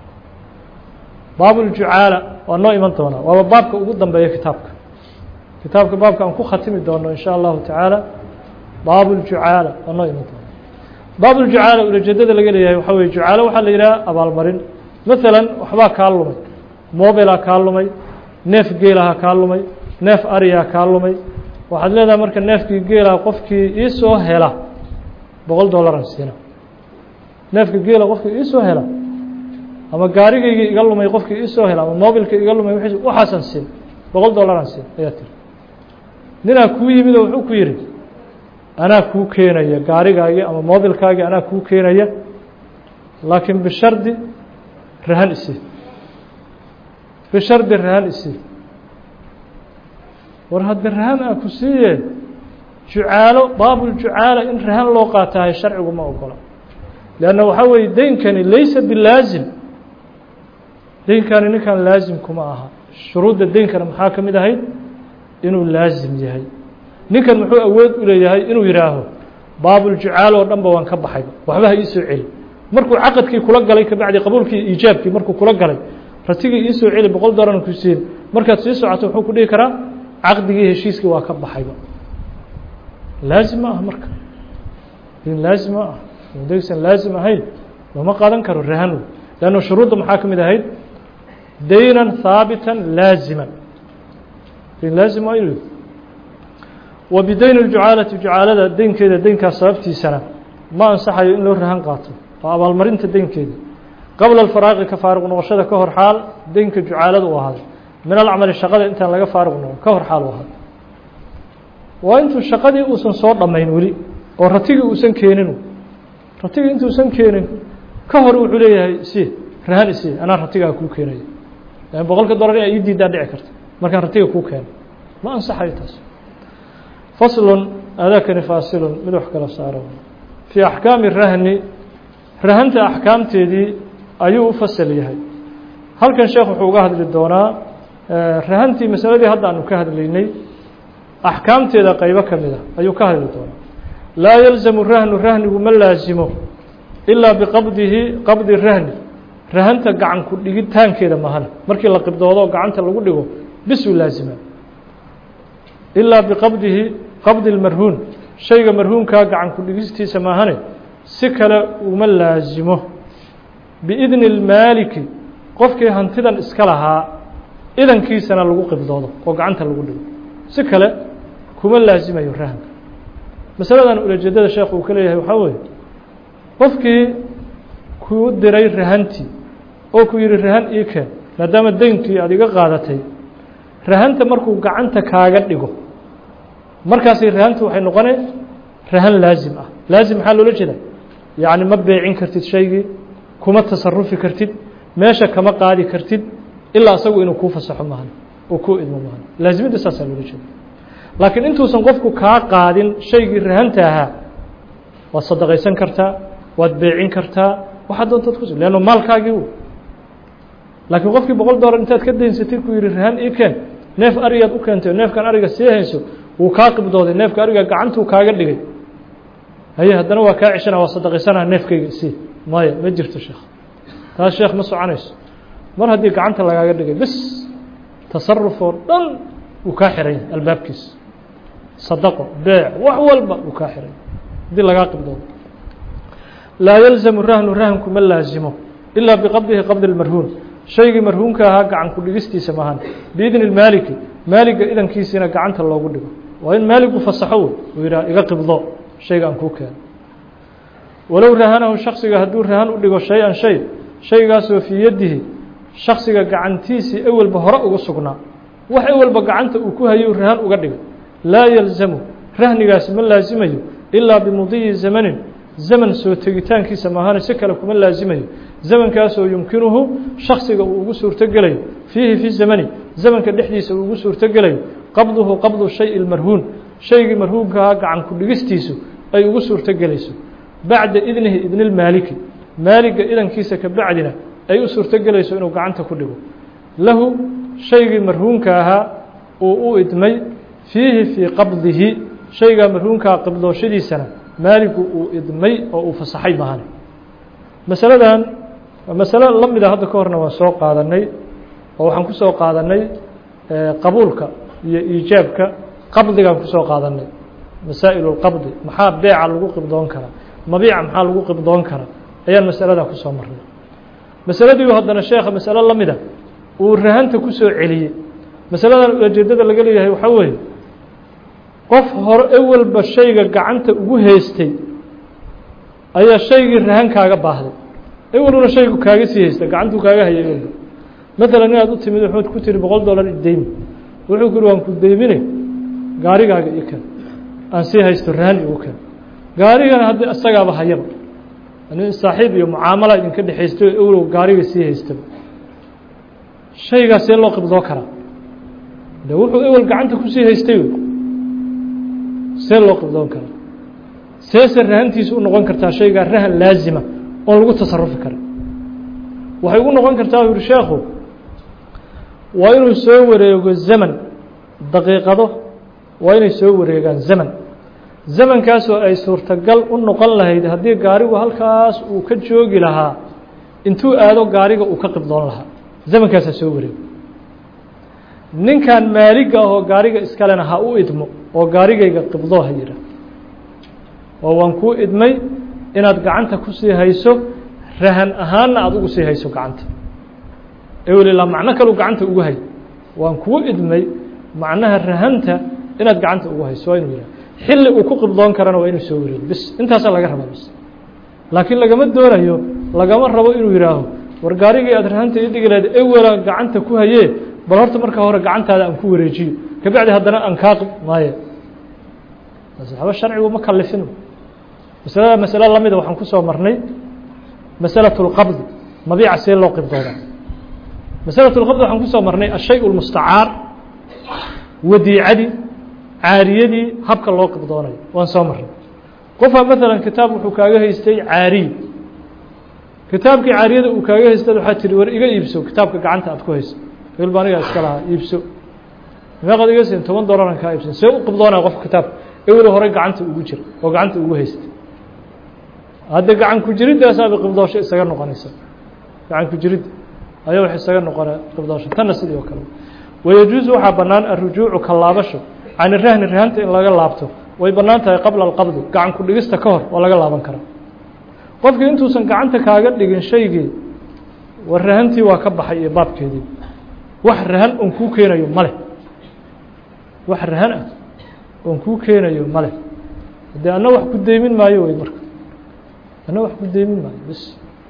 baabuljucaala waa noo iman doonaa waaba baabka ugu dambeeya kitaabka kitaabka baabka aan ku khatimi doono in sha allahu tacaala baabuljucaala waa noo iman doonaa baabuljucaala ulajeedada laga leeyahay waxaa weye jucaalo waxaa la yidhaha abaalmarin maalan waxbaa kaa lumay mobilaa kaa lumay neef geelaha kaa lumay neef ariyaa kaa lumay waxaad leedahay marka neefkii geelaha qofkii iisoo hela boqol dollaran siina neefka geela qofkii iisoo hela ama gaarigaygii iga lumay qofkii iisoo hela ama mobilka iga lumay waxaasan siin boqol dollaran siin ayaa tiri ninaa kuu yimid oo wuxuu ku yidhi anaa kuu keenaya gaarigaagii ama mobilkaagii anaa kuu keenaya laakiin bishardi rahan isii bishardi rahan isii war hadda rahan aan ku siiye jucaalo baabuljucaala in rahan loo qaatahay sharcigu ma ogola leanna waxaa weeye deynkani laysa bilaazim deynkani ninkan laazim kuma aha shuruudda deynkana maxaa ka mid ahayd inuu laazim yahay ninkan muxuu awood u leeyahay inuu yidhaaho baabuljucaal oo dhan ba waan ka baxay waxba ha iisoo celi markuu caqadkii kula galay kabacdi qabuulkii iijaabkii markuu kula galay ratigii iisoo celi boqol dooran ku siin markaad sii socoto wuxuu ku dhihi karaa caqdigii heshiiskii waa ka baxayba laazim ma ah marka din laazim ma ah daysan laazim ahayn looma qaadan karo rahan leanno shuruudda maxaa ka mid ahayd daynan haabitan laaziman din laazim waa inu wa bideyni ljucaalati jucaalada deynkeeda deynkaas sababtiisana ma ansaxayo in loo rahan qaato waa abaalmarinta deynkeeda qabla alfaraaqi ka faaruq noqoshada ka hor xaal deynka jucaalada u ahaaday min alcamali shaqada intaan laga faaruq noqon ka hor xaal u ahaaday waa intuu shaqadii uusan soo dhammayn weli oo ratigii uusan keenin ratigii intuusan keenin ka hor wuxuu leeyahay si rahan isi anaa ratigaa kuu keenaya lan boqolka dollar in ay ii diidaan dhici karta markaan ratiga kuu keeno ma ansaxayo taas faslun aadaakani faasilun mid wax kala saaro fii axkaami rahni rahanta axkaamteedii ayuu u fasal yahay halkan sheekh wuxuu uga hadli doonaa rahantii masaladii hadda aanu ka hadlaynay axkaamteeda qeybo ka mid a ayuu ka hadli doonaa laa yalzamu rahnu rahnigu ma laasimo ilaa biqabdihi qabdi rahni rahanta gacan ku dhigitaankeeda mahana markii la qibdoodo oo gacanta lagu dhigo bisuu laazima ilaa biqabdihi qabdi اlmarhuun shayga marhuunkaa gacan ku dhigistiisa maahane si kale uma laasimo biidni اlmaaliki qofkii hantidan iska lahaa idankiisana lagu qibdoodo oo gacanta lagu dhigo si kale kuma laasimayo rahanka masaladan ulajeedada sheekh uu ka leeyahay waxaa weeye qofkii kuu diray rahantii oo ku yihi rahan ii keen maadaama deynkii aad iga qaadatay rahanta markuu gacanta kaaga dhigo markaasi rahantu waxay noqonay rahan laazim ah laazim maxaa loola jeeda yacni ma beecin kartid shaygii kuma tasarufi kartid meesha kama qaadi kartid ilaa asagu inuu kuu fasaxo maahan oo kuu idmo maahan laazimidda saasaa loola jeeda laakiin intuusan qofku kaa qaadin shaygii rahanta ahaa waad sadaqaysan kartaa waad beecin kartaa waxaad doontaad ku leanno maalkaagii u laakiin qofkii boqol dollar intaad ka daynsatay ku yihi rahan ii keen neef arigaad u keentay neefkan ariga sii hayso wuu kaa qibdooday neefka ariga gacantuu kaaga dhigay haye haddana waa kaa ceshana waa sadaqaysanaa neefkayga isii maya ma jirto sheekh taas sheekh ma soconayso mar haddii gacanta lagaaga dhigay bis tasaruf oo dhan wuu kaa xiran yahay albaabkiisa sadaqo beec wax walba wuu kaa xiran yahay haddii lagaa qibdoodo laa yalzamu rahnu rahanku ma laazimo ilaa biqabdihi qabdi اlmarhuun shaygii marhuunka ahaa gacan ku dhigistiisa maahan biidni maaliki maaliga idankiisiina gacanta loogu dhigo waa in maaligu fasaxo wey uu yidhaha iga qibdo shayga aan kuu keeno walow rahanahu shaksiga hadduu rahan u dhigo shay-an shay shaygaasoo fii yadihi shaksiga gacantiisii ewelba hore ugu sugnaa wax ewelba gacanta uu ku hayou rahan uga dhigo laa yalzamu rahnigaasi ma laasimayo ilaa bimudiyi zamanin zaman soo tegitaankiisa maahane si kale kuma laasimayo zamankaasoo yumkinuhu shaksiga uu ugu suurtogelayo fiihi fi zamani zamanka dhexdiisa uu ugu suurtogelayo qabduhu qabdu shay marhuun shaygii marhuunkahaa gacan ku dhigistiisu ay ugu suurtogelayso bacda idnihi idnilmaaliki maaliga idankiisa ka bacdina ay u suurtogelayso inuu gacanta ku dhigo lahu shaygii marhuunka ahaa uu u idmay fiihi fii qabdihi shaygaa marhuunkaa qibdooshadiisana maaligu uu idmay oo uu fasaxay mahane masaladan waa masalo la mida hadda ka horna waan soo qaadanay oo waxaan ku soo qaadanay qabuulka iyo iijaabka qabdigaan kusoo qaadanay masaa'il اlqabdi maxaa beeca lagu qibdoon karaa mabiica maxaa lagu qibdoon karaa ayaan masaladaa kusoo marnay masaladiiu haddana sheekha masalo la mida uu rahanta ku soo celiyey masaladan ujeedada laga leeyahay waxaa weeye qof hore ewelba shayga gacanta ugu haystay ayaa shaygii rahan kaaga baahday eweluna shaygu kaaga sii haysta gacantuu kaaga hayay ewelba maalan inaad u timid waxaad ku tiri boqol dollar ideymi wuxuu ku yuri waan ku deymine gaarigaaga ii ken aan sii haysto rahan igu ken gaarigana haddii isagaaba hayaba nin saaxiib iyo mucaamala idinka dhexaysta oo ewlow gaariga sii haystaba shaygaas see loo qibdoo karaa de wuxuu ewel gacanta kusii haystay wey see loo qibdoon karaa seese rahantiisa u noqon kartaa shaygaa rahan laazima oon lagu tasarufi kara waxay ugu noqon kartaa yuri sheekhu waa inuu soo wareego zaman daqiiqado waa inay soo wareegaan zaman zamankaasoo ay suurtagal u noqon lahayd haddii gaarigu halkaas uu ka joogi lahaa intuu aado gaariga uu ka qibdoon lahaa zamankaasaa soo wareego ninkan maaliga ahoo gaariga iskalena ha u idmo oo gaarigayga qibdoo ha yidha oo waan kuu idmay inaad gacanta kusii hayso rahan ahaanna aada ugu sii hayso gacanta ewelilaa macno kaleu gacanta ugu hay waan kuu idmay macnaha rahanta inaad gacanta ugu hayso waa inuu yidhaha xilli uu ku qibdoon karana waa inuu soo wareego bis intaasaa laga rabaa bis laakiin lagama doonayo lagama rabo inuu yidhaaho war gaarigii aad rahanta ii dhigi lahayd ewelaan gacanta ku hayee bal horta markaa hore gacantaada aan ku wareejiyo kabacdi haddana aan kaa qib maaye waxba sharcigu ma kalifin masalada masalo lamida waxaan kusoo marnay masalaة اlqabdi mabiica see loo qibdooda masalaة اlqabdi waxaan kusoo marnay ashay اlmustacaar wadiicadii caariyadii habka loo qibdoonayo waan soo marnay qofaa maala kitaab wuxuu kaaga haystay caariy kitaabkii caariyada uu kaaga haystay waxaa tihi war iga iibso kitaabka gacanta aad ku hayso ilba anigaa iska lahaa iibso meeqaad iga siin toban dolaran kaa iibsan see u qibdoonaya qofka kitaabka ewel horey gacanta ugu jira oo gacanta ugu haystay hadda gacan ku jiridaasaaba qibdoosho isaga noqonaysa gacan ku jiridda ayaa wax isaga noqona qibdoosho tanna sidii oo kale wayajuusu waxaa bannaan arujuucu ka laabasho can irahni rahanta in laga laabto way bannaan tahay qabla alqabdi gacan ku dhigista ka hor waa laga laaban karaa qofkii intuusan gacanta kaaga dhigin shaygii war rahantii waa ka baxay iyo baabkeedii wax rahan oon kuu keenayo male wax rahan ah oon kuu keenayo male haddee anna wax ku deymin maayo wey marka anna wax ku deymin maayo bs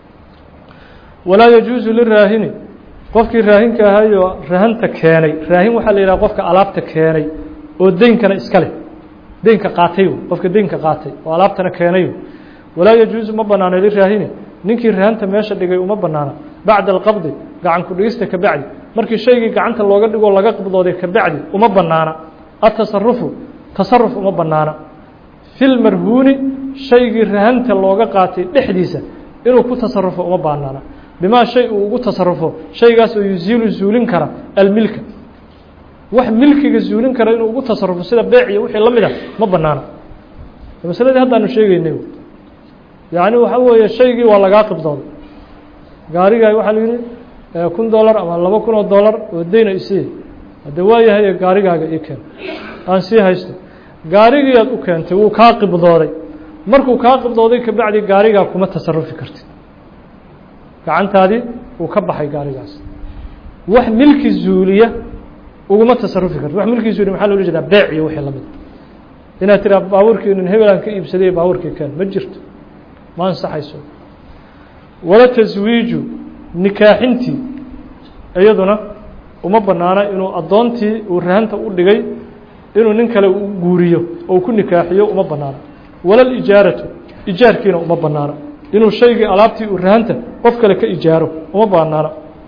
walaa yajuusu liraahini qofkii raahinka ahayoo rahanta keenay raahin waxaa la yidhaha qofka alaabta keenay oo deynkana iska leh deynka qaatay qofka deynka qaatay oo alaabtana keenay walaa yajuusu ma banaano liraahini ninkii rahanta meesha dhigay uma banaana bacda alqabdi gacan ku dhigista ka bacdi markii shaygii gacanta looga dhigoo laga qibdooday ka bacdi uma banaana atasarufu tasaruf uma banaana fi lmarhuuni shaygii rahanta looga qaatay dhexdiisa inuu ku tasarufo uma banaana bimaa shay uu ugu tasarufo shaygaas oo yuziilu zuulin kara almilka wax milkiga zuulin kara inuu ugu tasarufo sida beec iyo wixii la mid a ma banaana masaladii haddaanu sheegeynay yacni waxa weeye shaygii waa lagaa qibdooday gaarigaa waxaa la yihi kun dollar ama laba kun oo dollar oo deyna isii hadde waa yahay gaarigaaga ii keen aan sii haysto gaarigii aad u keentay wuu kaa qibdooday markuu kaa qibdooday kabacdi gaarigaa kuma tasarufi kartid gacantaadii uu ka baxay gaarigaas wax milki zuuliya uguma tasarufi kartid wax milki zuuliya maxaa loola jeedaa beec iyo wixii lamid inaad tiraa baabuurkii nin hebelaan ka iibsaday baabuurkii keen ma jirto ma ansaxayso wala taswiiju nikaaxintii iyaduna uma banaana inuu addoontii uu rahanta u dhigay inuu nin kale u guuriyo oo ku nikaaxiyo uma banaana wala lijaaratu ijaarkiina uma banaana inuu shaygii alaabtii uu rahanta qof kale ka ijaaro uma banaana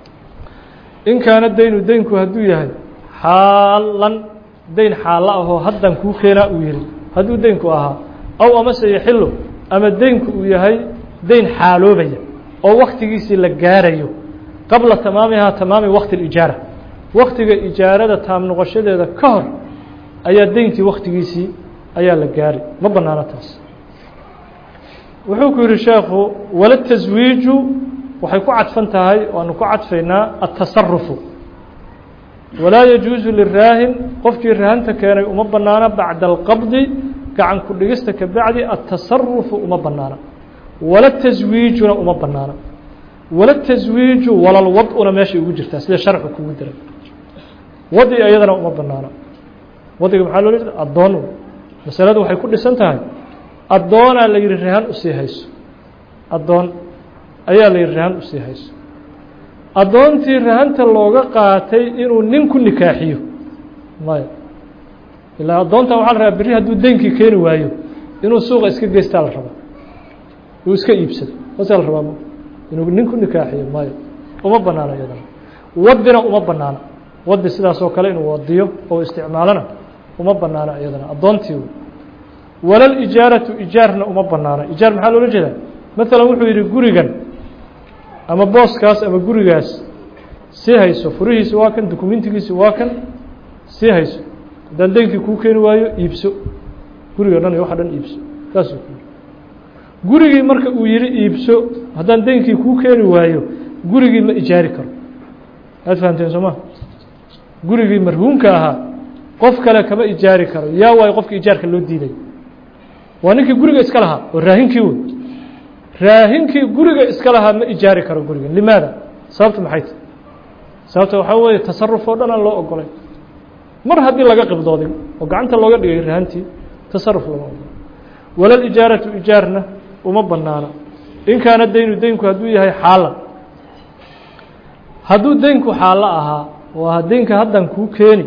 in kaana daynu deynku hadduu yahay xaalan dayn xaalo ahoo haddan kuu keenaa uu yihi hadduu deynku ahaa aw amase yaxilo ama deynku uu yahay dayn xaaloobaya oo waktigiisii la gaarayo qabla tamaamihaa tamaami wakti اlijaara waktiga ijaarada taam noqoshadeeda ka hor ayaa deyntii waktigiisii ayaa la gaari ma banaano taas wuxuu ku yihi sheekhu wala taswiiju waxay ku cadfan tahay waanu ku cadfaynaa atasarufu walaa yajuusu liraahin qofkii rahanta keenay uma banaana bacda alqabdi gacan ku dhigista ka bacdi atasarufu uma banaana wala taswiijuna uma banaana wala taswiiju walalwaduna meeshay ugu jirtaa sida sharxu kugu diray wadi iyadana uma banaana wadiga maxaa loola jeeda addoon masaladu waxay ku dhisan tahay addoonaa la yihi rahan usii hayso addoon ayaa la yihi rahan usii hayso addoontii rahanta looga qaatay inuu nin ku nikaaxiyo maya ilaa addoontan waxaa la rabaa berri hadduu deynkii keeni waayo inuu suuqa iska geystaa la rabaa uu iska iibsado haasaa la rabaa inuu nin ku nikaaxiyo maya uma banaano iyadana wadina uma banaana wadi sidaas oo kale inuu wadiyo oo isticmaalona uma banaana iyadana addoontii walalijaaratu ijaarna uma banaana ijaar maxaa loola jeedaa maalan wuxuu yihi gurigan ama booskaas ama gurigaas sii hayso furihiisi waa kan dukumentigiisi waa kan sii hayso haddaan deynkii kuu keeni waayo iibso guriga dhan iyo waxa dhan iibso saasuu ku yiri gurigii marka uu yihi iibso haddaan deynkii kuu keeni waayo gurigii ma ijaari karo aad fahamteen soo ma gurigii marhuumka ahaa qof kale kama ijaari karo yaa waayo qofka ijaarka loo diiday waa ninkii guriga iska lahaa oo raahinkii wey raahinkii guriga iska lahaa ma ijaari karo guriga limaada sababta maxay tahy sababta waxaa weeye tasaruf oo dhan aan loo ogolay mar haddii laga qibdooday oo gacanta looga dhigay rahantii tasaruf lama ogolo walalijaaratu ijaarna uma banaana in kaana deynu deynku hadduu yahay xaalan hadduu deynku xaalo ahaa waa deynka haddan kuu keeni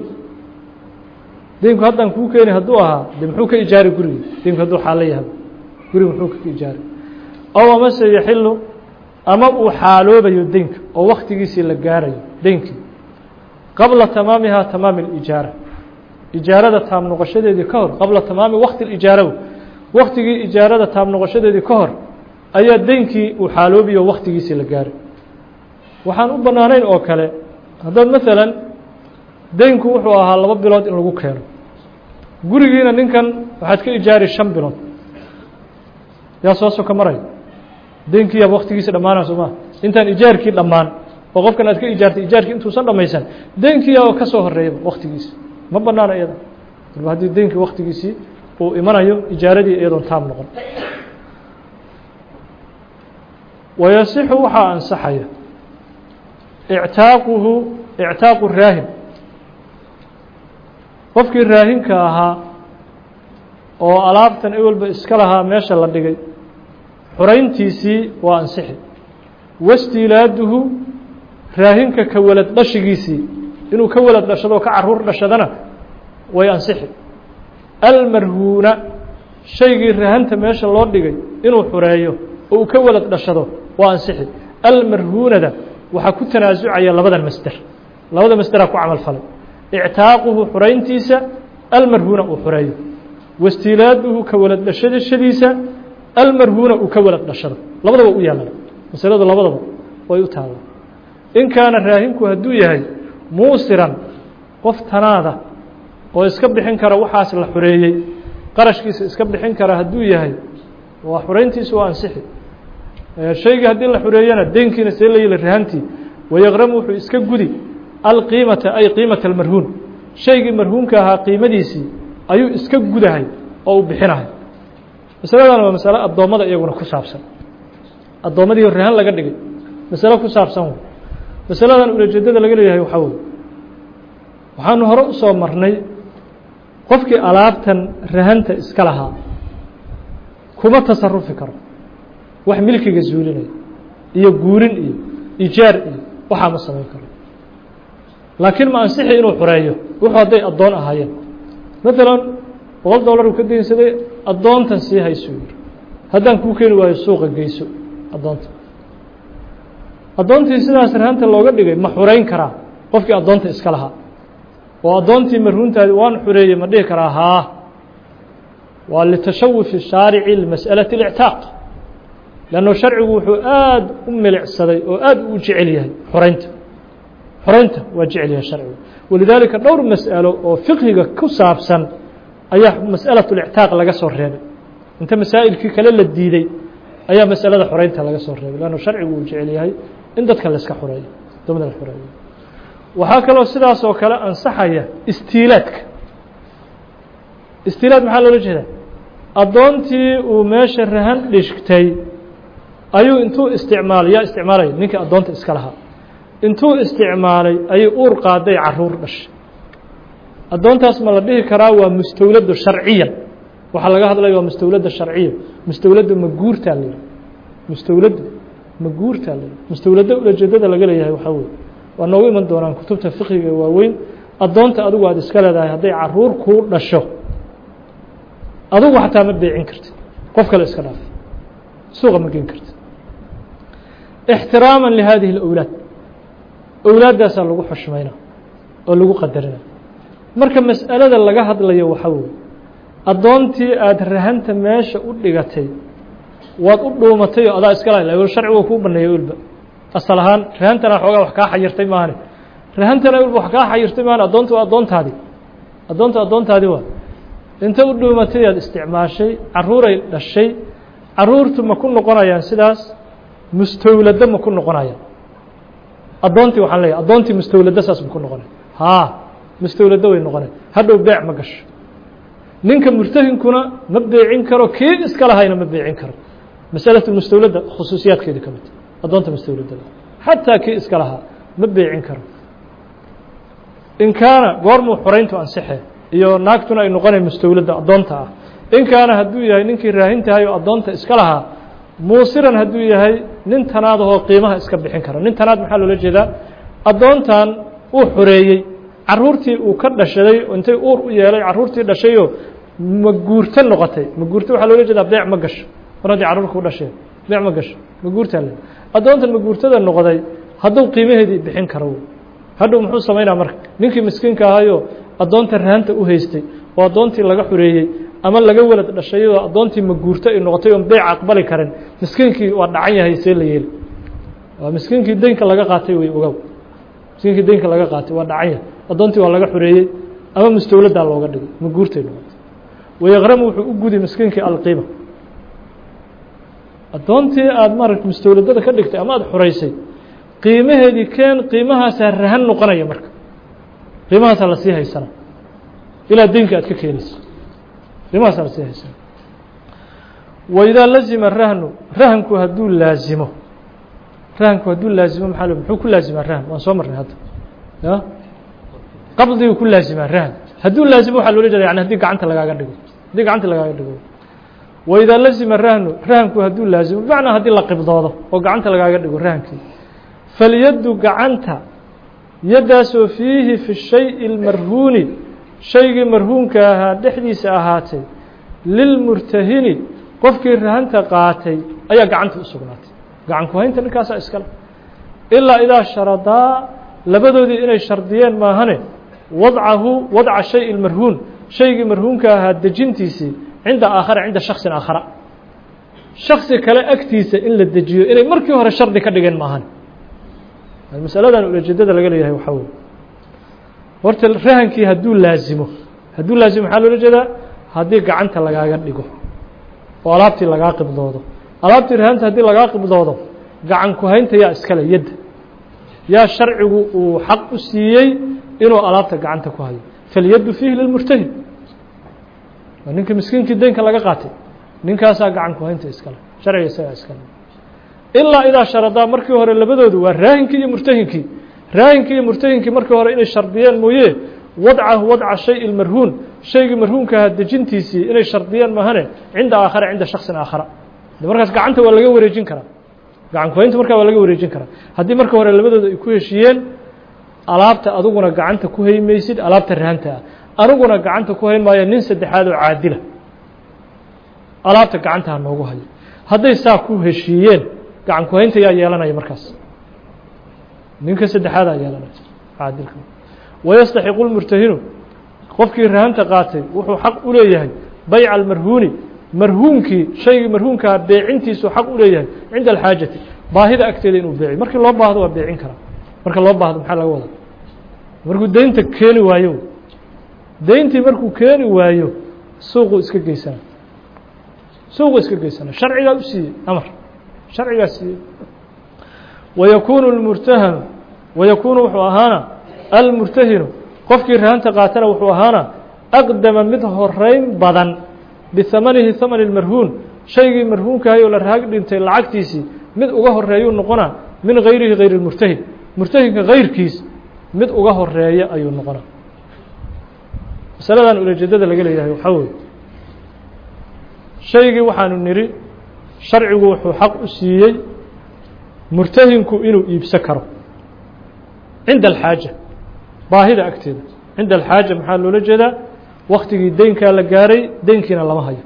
deynku haddan kuu keeni hadduu ahaa de muxuu ka ijaari gurigi deynku hadduu xaalo yahay guriga muxuu ka ijaari ow amase yaxilu ama uu xaaloobayo deynka oo waktigiisii la gaarayo deynkii qabla tamaamihaa tamaami اlijaara ijaarada taam noqoshadeedii ka hor qabla tamaami wakti اlijaaraw waktigii ijaarada taam noqoshadeedii ka hor ayaa deynkii uu xaaloobiyo waktigiisii la gaaray waxaan u banaanayn oo kale haddaad maalan deynku wuxuu ahaa laba bilood in lagu keeno gurigiina ninkan waxaad ka ijaari shan bilood yaa soo soka maraya deynkii yaaba waktigiisi dhammaanaa soo maa intaan ijaarkii dhammaan oo qofkan aad ka ijaartay ijaarkii intuusan dhammaysan deynkii yaaba ka soo horeeyaba waktigiisi ma banaana iyada alba haddii deynkii waktigiisii uu imanayo ijaaradii iyadoon taam noqon wayasixu waxaa ansaxaya ictaaquhu ictaaqu raahin qofkii raahinka ahaa oo alaabtan ewelba iska lahaa meesha la dhigay xurayntiisii waa ansixi wastiilaaduhu raahinka ka walad dhashigiisii inuu ka walad dhashado ka caruur dhashadana way ansixi almarhuuna shaygii rahanta meesha loo dhigay inuu xureeyo oo uu ka walad dhashado waa ansixi almarhuunada waxaa ku tanaasucaya labadan masder labada masderaa ku camal falay ictaaquhu xurayntiisa almarhuuna uu xureeyo wastiilaaduhu ka walad dhashadashadiisa almarhuuna uu ka walad dhashado labadaba u yaallaan masaladu labadaba way u taalla in kaana raahinku hadduu yahay muusiran qof tanaada oo iska bixin kara waxaas la xoreeyey qarashkiisa iska bixin kara hadduu yahay waa xureyntiisu waa ansixi shaygii haddii la xureeyana deynkiina see la yili rahantii wayaqramu wuxuu iska gudi alqiimata ay qiimata almarhuun shaygii marhuunka ahaa qiimadiisii ayuu iska gudahay oo uu bixinahay masaladan waa masalo addoommada iyaguna ku saabsan addoommadii rahan laga dhigay masalo ku saabsan wey masaladan ulajeedada laga leeyahay waxaa wey waxaanu hore u soo marnay qofkii alaabtan rahanta iska lahaa kuma tasarufi karo wax milkiga zuulinaya iyo guurin iyo ijaar iyo waxaa ma samayn karo laakiin ma ansixi inuu xureeyo wuxuu hadday addoon ahaayeen maalan boqol dollar uu ka daynsaday addoontan sii haysuu yiri haddaan kuu keeni waayo suuqa geyso addoonta addoontii sidaas rahanta looga dhigay ma xureyn karaa qofkii addoonta iska lahaa oo addoontii marhuuntaadi waan xureeyey ma dhihi karaa haa waa litashawufi shaarici limas'alati اlictaaq lanno sharcigu wuxuu aada u milicsaday oo aada u jecel yahay xoreynta xoreynta waa jecel yahay sharcigu walidaalika dhowr mas'alo oo fiqhiga ku saabsan ayaa mas'alaة اlictaaq laga soo reebay inta masaa'ilkii kale la diiday ayaa masalada xoreynta laga soo reebay lanno sharcigu uu jecel yahay in dadka la iska xoreeyo adoomada la xoreeyo waxaa kaloo sidaas oo kale ansaxaya istiilaadka istiilaad maxaa loola jeedaa addoontii uu meesha rahan dhishgtay ayuu intuu isticmaalay yaa isticmaalaya ninkii addoonta iska lahaa intuu isticmaalay ayay uur qaaday caruur dhashay addoontaas ma la dhihi karaa waa mustawladu sharciyan waxaa laga hadlaya waa mustawlada sharciya mustawladu maguurtaa la yihi mustawladu maguurtaa la yihi mustawlado ulajeedada laga leeyahay waxaa weye waa noogu iman doonaan kutubta fiqiga waaweyn addoonta adigu aad iska leedahay hadday caruur kuu dhasho adugu xataa ma beecin kartid qof kale iska dhaaf suuqa ma gen kartid ixtiraama lihadihi اlawlaad awlaaddaasaa lagu xushmayna oo lagu qadarina marka mas'alada laga hadlayo waxaa weye addoontii aada rahanta meesha u dhigatay waad u dhuumatay oo adaa iska laha sharcigu kuu baneeya ulba asal ahaan rahantana xoogaa wax kaa xayirtay maahane rahantana ulba wax kaa xayirtay maahane addoonta waa addoontaadi addoonta addoontaadi waa inta u dhuumatay aad isticmaashay caruuray dhashay caruurtu ma ku noqonayaan sidaas mustawlado ma ku noqonayaan addoontii waxaan leeyahy addoontii mustawlado saas ma ku noqonaya haa mustawlado way noqonaya hadhow beec ma gasho ninka murtahinkuna ma beecin karo kii iska lahayna ma beecin karo masalatu mustawlada khusuusiyaadkeeda ka mid addoonta mustawladada xataa kii iska lahaa ma beecin karo in kaana goormuu xoreyntu ansixe iyo naagtuna ay noqonay mustawladda addoonta ah in kaana hadduu yahay ninkii raahintahay oo addoonta iska lahaa muusiran hadduu yahay nin tanaadahoo qiimaha iska bixin kara nin tanaad maxaa loola jeedaa addoontan uu xoreeyey caruurtii uu ka dhashaday intay uur u yeelay caruurtii dhashayoo maguurto noqotay maguurto waxaa loola jeedaa beec ma gasho mar haddii carruur kuu dhasheen beec ma gasho maguurtaa le addoontan maguurtada noqday hadduu qiimaheedii bixin karo hadhow muxuu samaynaa marka ninkii miskiinka ahayoo addoonta rahanta u haystay oo addoontii laga xoreeyey ama laga welad dhashayoo addoontii maguurto ay noqotay oon beyc aqbali karin miskiinkii waa dhacan yahay see la yeeli waa miskiinkii deynka laga qaatay wey ogow miskiinkii deynka laga qaatay waa dhacan yahay addoontii waa laga xoreeyey ama mustawladaa looga dhigay maguurtay noqotay wayaqramu wuxuu u gudi miskiinkii alqiima addoontii aada maaragta mustawladada ka dhigtay ama aada xoreysay qiimaheedii keen qiimahaasaa rahan noqonaya marka qiimahaasaa lasii haysana ilaa deynka aad ka keenayso qiimahaasaa lasii haysana waidaa lazima rahnu rahanku hadduu laazimo rahanku hadduu laazimo maxaa muxuu ku laazimaa rahan waan soo marnay hadda ya qabdiguu ku laazimaa rahan hadduu laazimo waxaa loola jeeda yani haddii gacanta lagaaga dhigo haddii gacanta lagaaga dhigo waidaa lazima rahnu rahanku hadduu laazimo bimacnaa haddii la qibdoodo oo gacanta lagaaga dhigo rahankii falyaddu gacanta yaddaasoo fiihi fi shayi اlmarhuuni shaygii marhuunka ahaa dhexdiisa ahaatay lilmurtahini qofkii rahanta qaatay ayaa gacanta u sugnaatay gacan ku haynta ninkaasaa iskale ilaa idaa sharadaa labadoodii inay shardiyeen maahane wadcahu wadca shay اlmarhuun shaygii marhuunka ahaa dejintiisii cinda aakhara cinda shaksin aakhara shaksi kale agtiisa in la dejiyo inay markii hore shardi ka dhigeen maahan masaladan ulajeedada laga leeyahay waxaa wey horta rahankii hadduu laazimo hadduu laazimo maxaa loola jeedaa haddii gacanta lagaaga dhigo oo alaabtii lagaa qibdoodo alaabtii rahanta haddii lagaa qibdoodo gacan ku-haynta yaa iskale yadda yaa sharcigu uu xaq u siiyey inuu alaabta gacanta ku hayo falyaddu fiihi lilmurtahin waa ninkii miskiinkii deynka laga qaatay ninkaasaa gacan ku-haynta iskale sharciga isagaa iskale ilaa idaa sharadaa markii hore labadoodu waa raahinkii iyo murtahinkii raahinkii iyo murtahinkii markii hore inay shardiyeen mooye wadcahu wadca shay marhuun shaygii marhuunkaha dejintiisii inay shardiyeen mahane cinda aakhara cinda shaksin aakhara de markaas gacanta waa laga wareejin karaa gacan ku-haynta markaa waa laga wareejin karaa haddii marka hore labadooda ay ku heshiiyeen alaabta aduguna gacanta ku haymaysid alaabta rahanta ah aniguna gacanta ku hayn maayo nin saddexaad oo caadila alaabta gacantaha noogu hayo hadday saa ku heshiiyeen gacan ku-haynta yaa yeelanaya markaas ninka saddexaadaa yeelanaya caadilka wayastaxiqu lmurtahinu qofkii rahanta qaatay wuxuu xaq u leeyahay bayca almarhuuni marhuunkii shaygii marhuunkaha beecintiisuu xaq u leeyahay cinda alxaajati baahida agteeda inuu beeciyo markii loo baahdo waa beecin karaa marka loo baahdo maxaa laga wadaa markuu deynta keeni waayo deyntii markuu keeni waayo suuquu iska geysana suuquu iska geysana sharcigaa u siiyey amar sharcigaa siiyey wayakuunu lmurtahanu wayakuunu wuxuu ahaana almurtahinu qofkii rahanta qaatana wuxuu ahaana aqdama mid horeyn badan bihamanihi hamani اmarhuun shaygii marhuunkahay oo la raag dhintay lacagtiisii mid uga horeeyuu noqonaa min gayrihi gayr اmurtahin murtahinka gayrkiis mid uga horeeya ayuu noqonaa masaladan ulajeedada laga leeyahay waxaa weye shaygii waxaanu nidhi sharcigu wuxuu xaq u siiyey murtahinku inuu iibso karo cinda alxaaja baahida agteeda cinda alxaaja maxaa loola jeedaa waktigii deynkaa la gaaray deynkiina lama hayo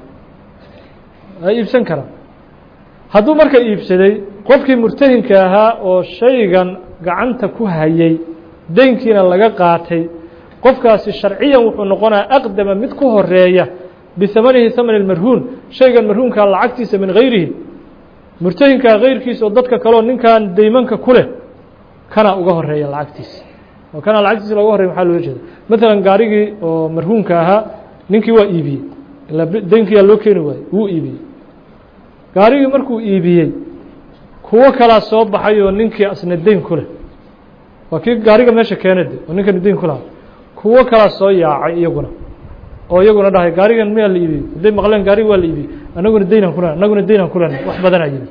waa iibsan karaa hadduu marka iibsaday qofkii murtahinka ahaa oo shaygan gacanta ku hayay deynkiina laga qaatay qofkaasi sharciyan wuxuu noqonaa aqdama mid ku horeeya bihamanihi hamani اmarhuun shaygan marhuunkaa lacagtiisa min gayrihi murtahinkaa gayrkiisa oo dadka kaleo ninkan deymanka ku leh kana uga horeeya lacagtiisa oo kana lacagtiisa loga horreya maxaa loola jeeda maalan gaarigii oo marhuunka ahaa ninkii waa iibiyey ilaa deynkiyaa loo keeni waayey wuu iibiyey gaarigii markuu iibiyey kuwo kalaa soo baxay oo ninkii asna deyn ku leh waa kii gaariga meesha keena de oo ninkani deyn ku lahaa kuwo kalaa soo yaacay iyaguna oo iyaguna dhahay gaarigan miyaa la iibiyey hadday maqleen gaarigi waa la iibiyey anaguna deynaan kule anaguna deynaan kulena wax badanaa yimi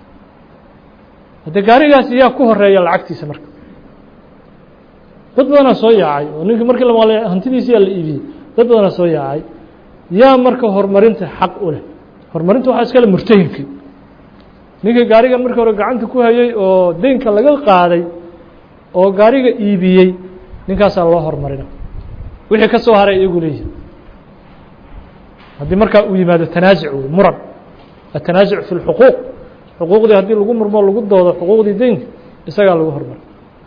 hadde gaarigaasi yaa ku horeeya lacagtiisa marka dad badanaa soo yaacay oo ninkii markii la maqlay hantidiisi yaa la iibiyey dad badanaa soo yaacay yaa marka horumarinta xaq u leh horumarinta waxaa iskale murtahinkii ninkii gaarigan markii hore gacanta ku hayay oo deynka laga qaaday oo gaariga iibiyey ninkaasaa loo horumarina wixii ka soo haray iyagu leeyihin haddii markaa uu yimaado tanaasuc wey muran atanaasuc fi اlxuquuq xuquuqdii haddii lagu murmo lagu doodo xuquuqdii deynka isagaa lagu hormara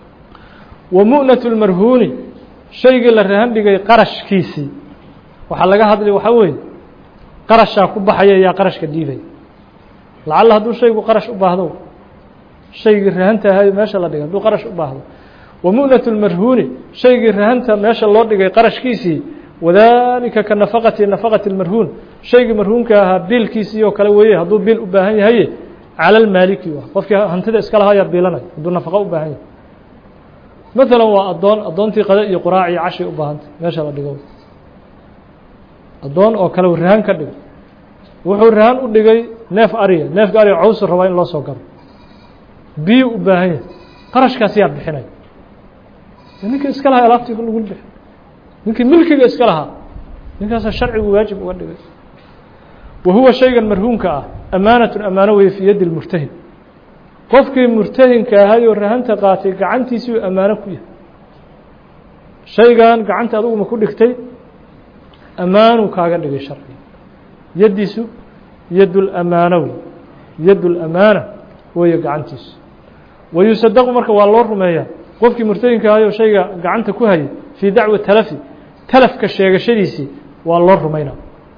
wa mu'naة اlmarhuuni shaygii la rahan dhigay qarashkiisii waxaa laga hadlay waxaa weeye qarashaa ku baxaya yaa qarashka dhiibaya lacalla hadduu shaygu qarash u baahdo shaygii rahanta ahayo meesha la dhigay hadduu qarash u baahdo wa mu'naة اlmarhuuni shaygii rahanta meesha loo dhigay qarashkiisii wadalika ka nafaqati nafaqati اlmarhuun shaygii marhuunka ahaa biilkiisii oo kale weeye hadduu biil u baahan yahaye cala lmaaliki qofkii hantida iska lahayaa biilanaya hadduu nafaqo u baahan yahay maalan waa addoon addoontii qada iyo quraac iyo cashay u baahantay meesha la dhigo addoon oo kale rahan ka dhigay wuxuu rahan u dhigay neef ariya neefka ariga cawsu rabaa in loo soo garo biyu u baahan yahay qarashkaas yaa bixinaya ninkii iska lahaa alaabtii lagu bixi ninkii milkiga iska lahaa ninkaasaa sharcigu waajib uga dhigay wa huwa shaygan marhuunka ah amaanatun amaano weye fii yaddi lmurtahin qofkii murtahinka ahayoo rahanta qaatay gacantiisii uu ammaano ku yahay shaygan gacanta aduguma ku dhigtay ammaanuu kaaga dhigay sharciga yaddiisu yaddulamaano wey yaddulamaana weeye gacantiisu wa yusadaqu marka waa loo rumeeyaa qofkii murtahinka ahayoo shayga gacanta ku hayay fii dacwa talafi talafka sheegashadiisii waa loo rumaynaa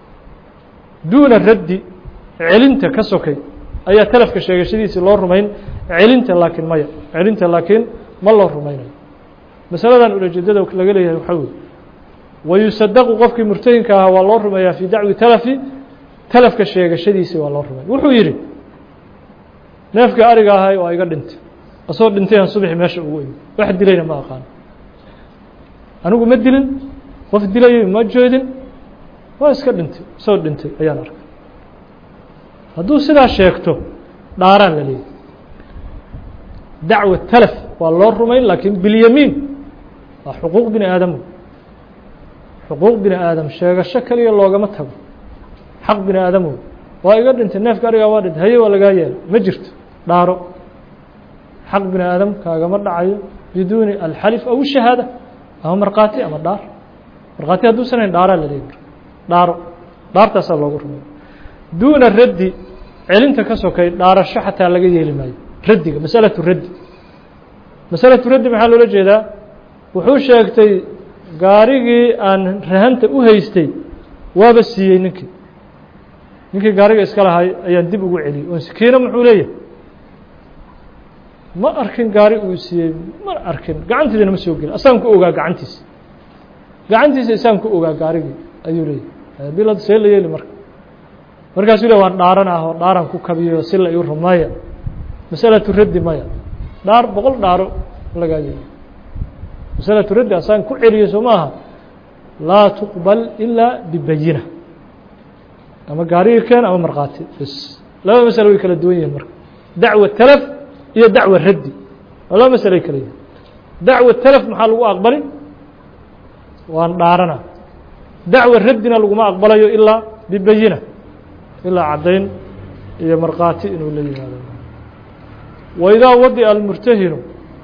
duuna raddi celinta ka sokay ayaa talafka sheegashadiisii loo rumayn celinta laakiin maya celinta laakiin ma loo rumaynayo masaladan ulajeedada laga leeyahay waxaa weye wayusadaqu qofkii murtahinka ahaa waa loo rumeeyaa fii dacwi talafi talafka sheegashadiisi waa loo rumeeya wuxuu yidhi neefka ariga ahay waa iga dhintay asagoo dhintayaan subaxi meesha ugu imi wax dilayna ma aqaano anigu ma dilin qof dilayay ma jeedin waa iska dhintay isagoo dhintay ayaan arkay hadduu sidaa sheegto dhaaraan la leeyahy dacwa talaf waa loo rumayn laakiin bilyamiin waa xuquuq bini aadam xuquuq bini aadam sheegasho keliya loogama tago xaq bini aadam wey waa iga dhintay neefka arigaa waa dhintay haye waa lagaa yeelay ma jirto dhaaro xaq bini aadam kaagama dhacayo biduuni alxalif aw shahaada ama markhaati ama dhaar markhaati hadduusan hayn dhaaraa la leeyahy dhaaro dhaartaasaa loogu rumeeya duuna raddi celinta ka sokay dhaarasho xataa laga yeeli maayo raddiga masalatu raddi masalatu raddi maxaa loola jeedaa wuxuu sheegtay gaarigii aan rahanta u haystay waaba siiyey ninkii ninkii gaariga iska lahay ayaan dib ugu celiyey oo kiina muxuu leeyahay ma arkin gaari uu siiyey ma arkin gacantiisana ma soo gelin asaan ku ogaa gacantiisa gacantiisa isaan ku ogaa gaarigii ayuu leeyahay bilad see la yeeli marka markaasuu le waan dhaaran ah oo dhaaran ku kabiyo si la iu rumaya masalatu raddi maya dhaar boqol dhaaro lagaa yeeli masalatu raddi asaan ku celiyo soo maaha laa tuqbal ilaa bibayina ama gaarigii keen ama markhaati bs laba masalo way kala duwan yihiin marka dacwa talaf iyo dacwa raddi waa laba masalo ay kala yihin dacwa talaf maxaa lagu aqbali waan dhaarana dacwa raddina laguma aqbalayo ilaa bibayina ilaa caddayn iyo markhaati inuu la yimaado waidaa wadica almurtahinu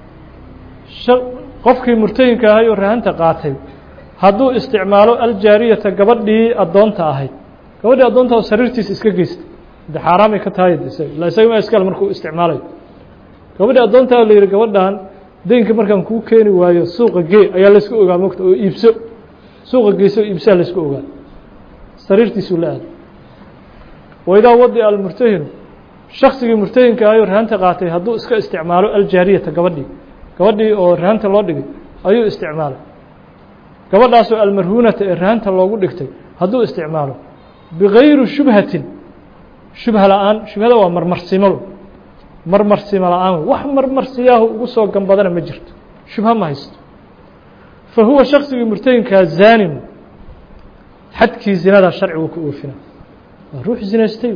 qofkii murtahinka ahay oo rahanta qaatay hadduu isticmaalo aljaariyata gabadhii addoonta ahayd gabadhii addoonta oo sariirtiisa iska geystay de xaaraamay ka tahay ila isaga ma iskal markuu isticmaalayo gabadhii addoontaa la yihi gabadhan deynka markaan kuu keeni waayo suuqa gee ayaa laysku ogaa mogta oo iibso suuqa geyso oo iibsaha laysku ogaa sariirtiisuu la aaday waidaa wadica almurtahinu shaksigii murtahinka ahayoo rahanta qaatay hadduu iska isticmaalo aljaariyata gabadhii gabadhii oo rahanta loo dhigay ayuu isticmaalay gabadhaasoo almarhuunata ee rahanta loogu dhigtay hadduu isticmaalo bigayri shubhatin shubha la-aan shubhada waa marmarsimo marmarsimo la-aan wax marmarsiyaahu ugu soo gambadana ma jirto shubha ma haysto fa huwa shaksigii murtahinkaa zaanin xadkii zinadaa sharcigu ku oofina waa ruux zinaystay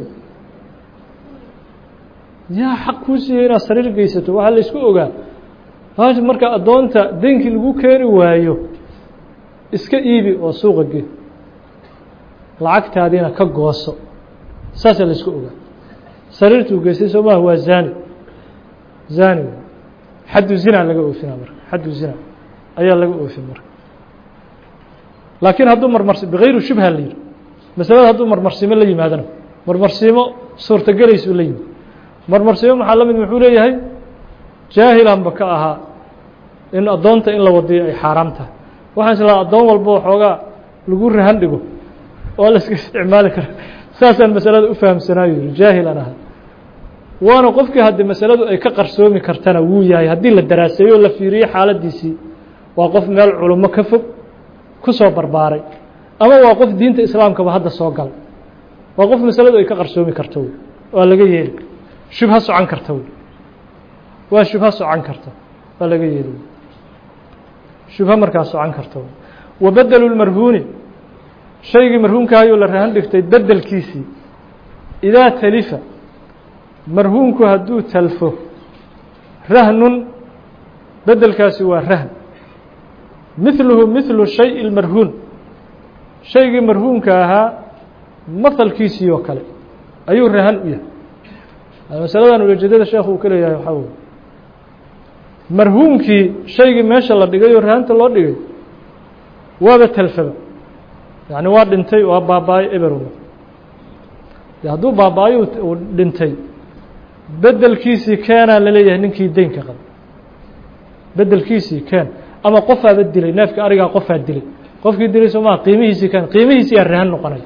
yaa xaq kuu siiyey inaad sariir geysato waxaa laysku ogaa marka addoonta deynkii lagu keeni waayo iska iibi oo suuqa gee lacagtaadiina ka gooso saasaa laysku ogaa sariirtuu geystay soo maha waa zani zani xaddu zina laga oofina marka xaddu zina ayaa laga oofin marka laakiin hadduu marmars bigayri shubha la yihi masalada hadduu marmarsiimo la yimaadana marmarsiimo suurtagelaysuu la yimid marmarsiimo maxaa la mid muxuu leeyahay jaahilanba ka ahaa in addoonta in la wadiyo ay xaaraam tahay waxaan islahaa addoon walba waxoogaa lagu rahan dhigo oo la iska isticmaali kara saasaan masalada u fahamsanaayo yihi jaahilan ahaa waana qofkii haddii masaladu ay ka qarsoomi kartana wuu yahay haddii la daraaseeyo o la fiiriyo xaaladiisii waa qof meel culummo ka fog ku soo barbaaray ama waa qof diinta islaamkaba hadda soo galay waa qof masaladu ay ka qarsoomi karto wey waa laga yeeli shubha socon karta wey waa shubha socon karta waa laga yeeli shubha markaa socon karta wey wa bedelu lmarhuuni shaygii marhuunkahayoo la rahan dhigtay bedelkiisii idaa talifa marhuunku hadduu talfo rahnun bedelkaasi waa rahn mithluhu mithlu shay اlmarhuun shaygii marhuunka ahaa mahalkiisii oo kale ayuu rahan u yahay masaladan ulajeedada sheekhu uu ka leeyahay waxaa wey marhuunkii shaygii meesha la dhigay oo rahanta loo dhigay waaba talfaba yacni waa dhintay waa baaba-ay eberuma de hadduu baaba-ay uu dhintay bedelkiisii keenaa laleeyahay ninkii deynka qaba bedelkiisii keen ama qofaaba dilay neefka arigaa qofaa dilay qofkii dilay soo maha qiimihiisii keen qiimihiisii yaa rahan noqonaya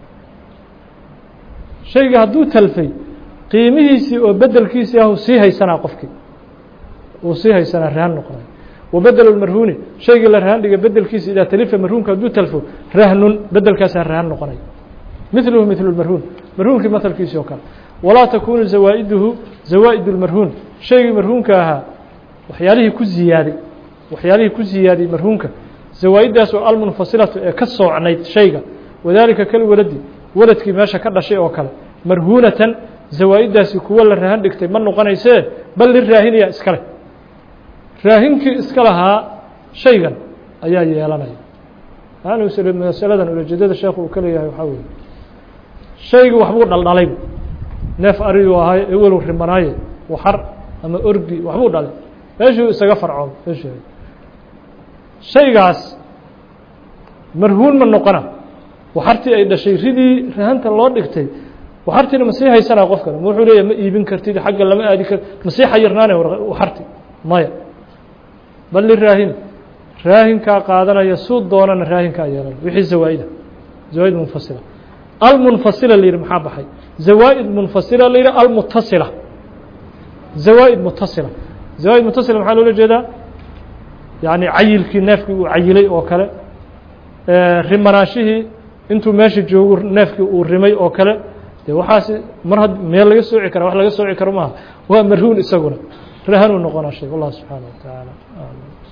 shayga hadduu talfay qiimihiisii oo bedelkiisii ah sii haysanaa qofkii uu sii haysanaa rahan noqonaya wabedel اmarhuuni shaygii la rahan dhiga bedelkiisa idaa talifa marhuunka hadduu talfo rahnun bedelkaasaa rahan noqonay miluhu milu marhuun marhuunkii mahalkiisii oo kale walaa takunu zawaa'iduhu zawaa'id اlmarhuun shaygii marhuunka ahaa waxyaalihii ku ziyaaday waxyaalihii ku ziyaadiyey marhuunka zawaa-iddaas oo almunfasilatu ee ka soocnayd shayga wadaalika kal waladi waladkii meesha ka dhashay oo kale marhuunatan zawaa-iddaasi kuwo la rahan dhigtay ma noqonaysee bal liraahinaya iskale raahinkii iska lahaa shaygan ayaa yeelanaya masaladan ulajeedada sheekhu uu ka leeyahay waxaa weeye shaygii waxbuu dhaldhalay neef ariyuu ahay ewelu rimanaaye waxar ama orgi waxbuu dhalay meeshuu isaga farcoon meeshu shaygaas marhuun ma noqona waxartii ay dhashay ridii rahanta loo dhigtay waxartiina ma sii haysanaa qofkan ma wuxuu leeyahy ma iibin kartid xagga lama aadi kar ma sii xayirnaane waxarti maya bal liraahin raahinkaa qaadanaya suu doonana raahinkaa yeelan wixii zawaa-ida zawaaid munfasila almunfasila la yidhi maxaa baxay zawaa-id munfasila la yidhi almutasila zawaa-id mutasila zawaaid mutasila maxaa loola jeedaa yani cayilkii neefkii uu cayilay oo kale rimanaashihii intuu meesha joogu neefkii uu rimay oo kale dee waxaasi mar had meel laga sooci kara wax laga sooci karo maaha waa marhuun isaguna rahanuu noqonaa shay wallah subxaana wa tacaala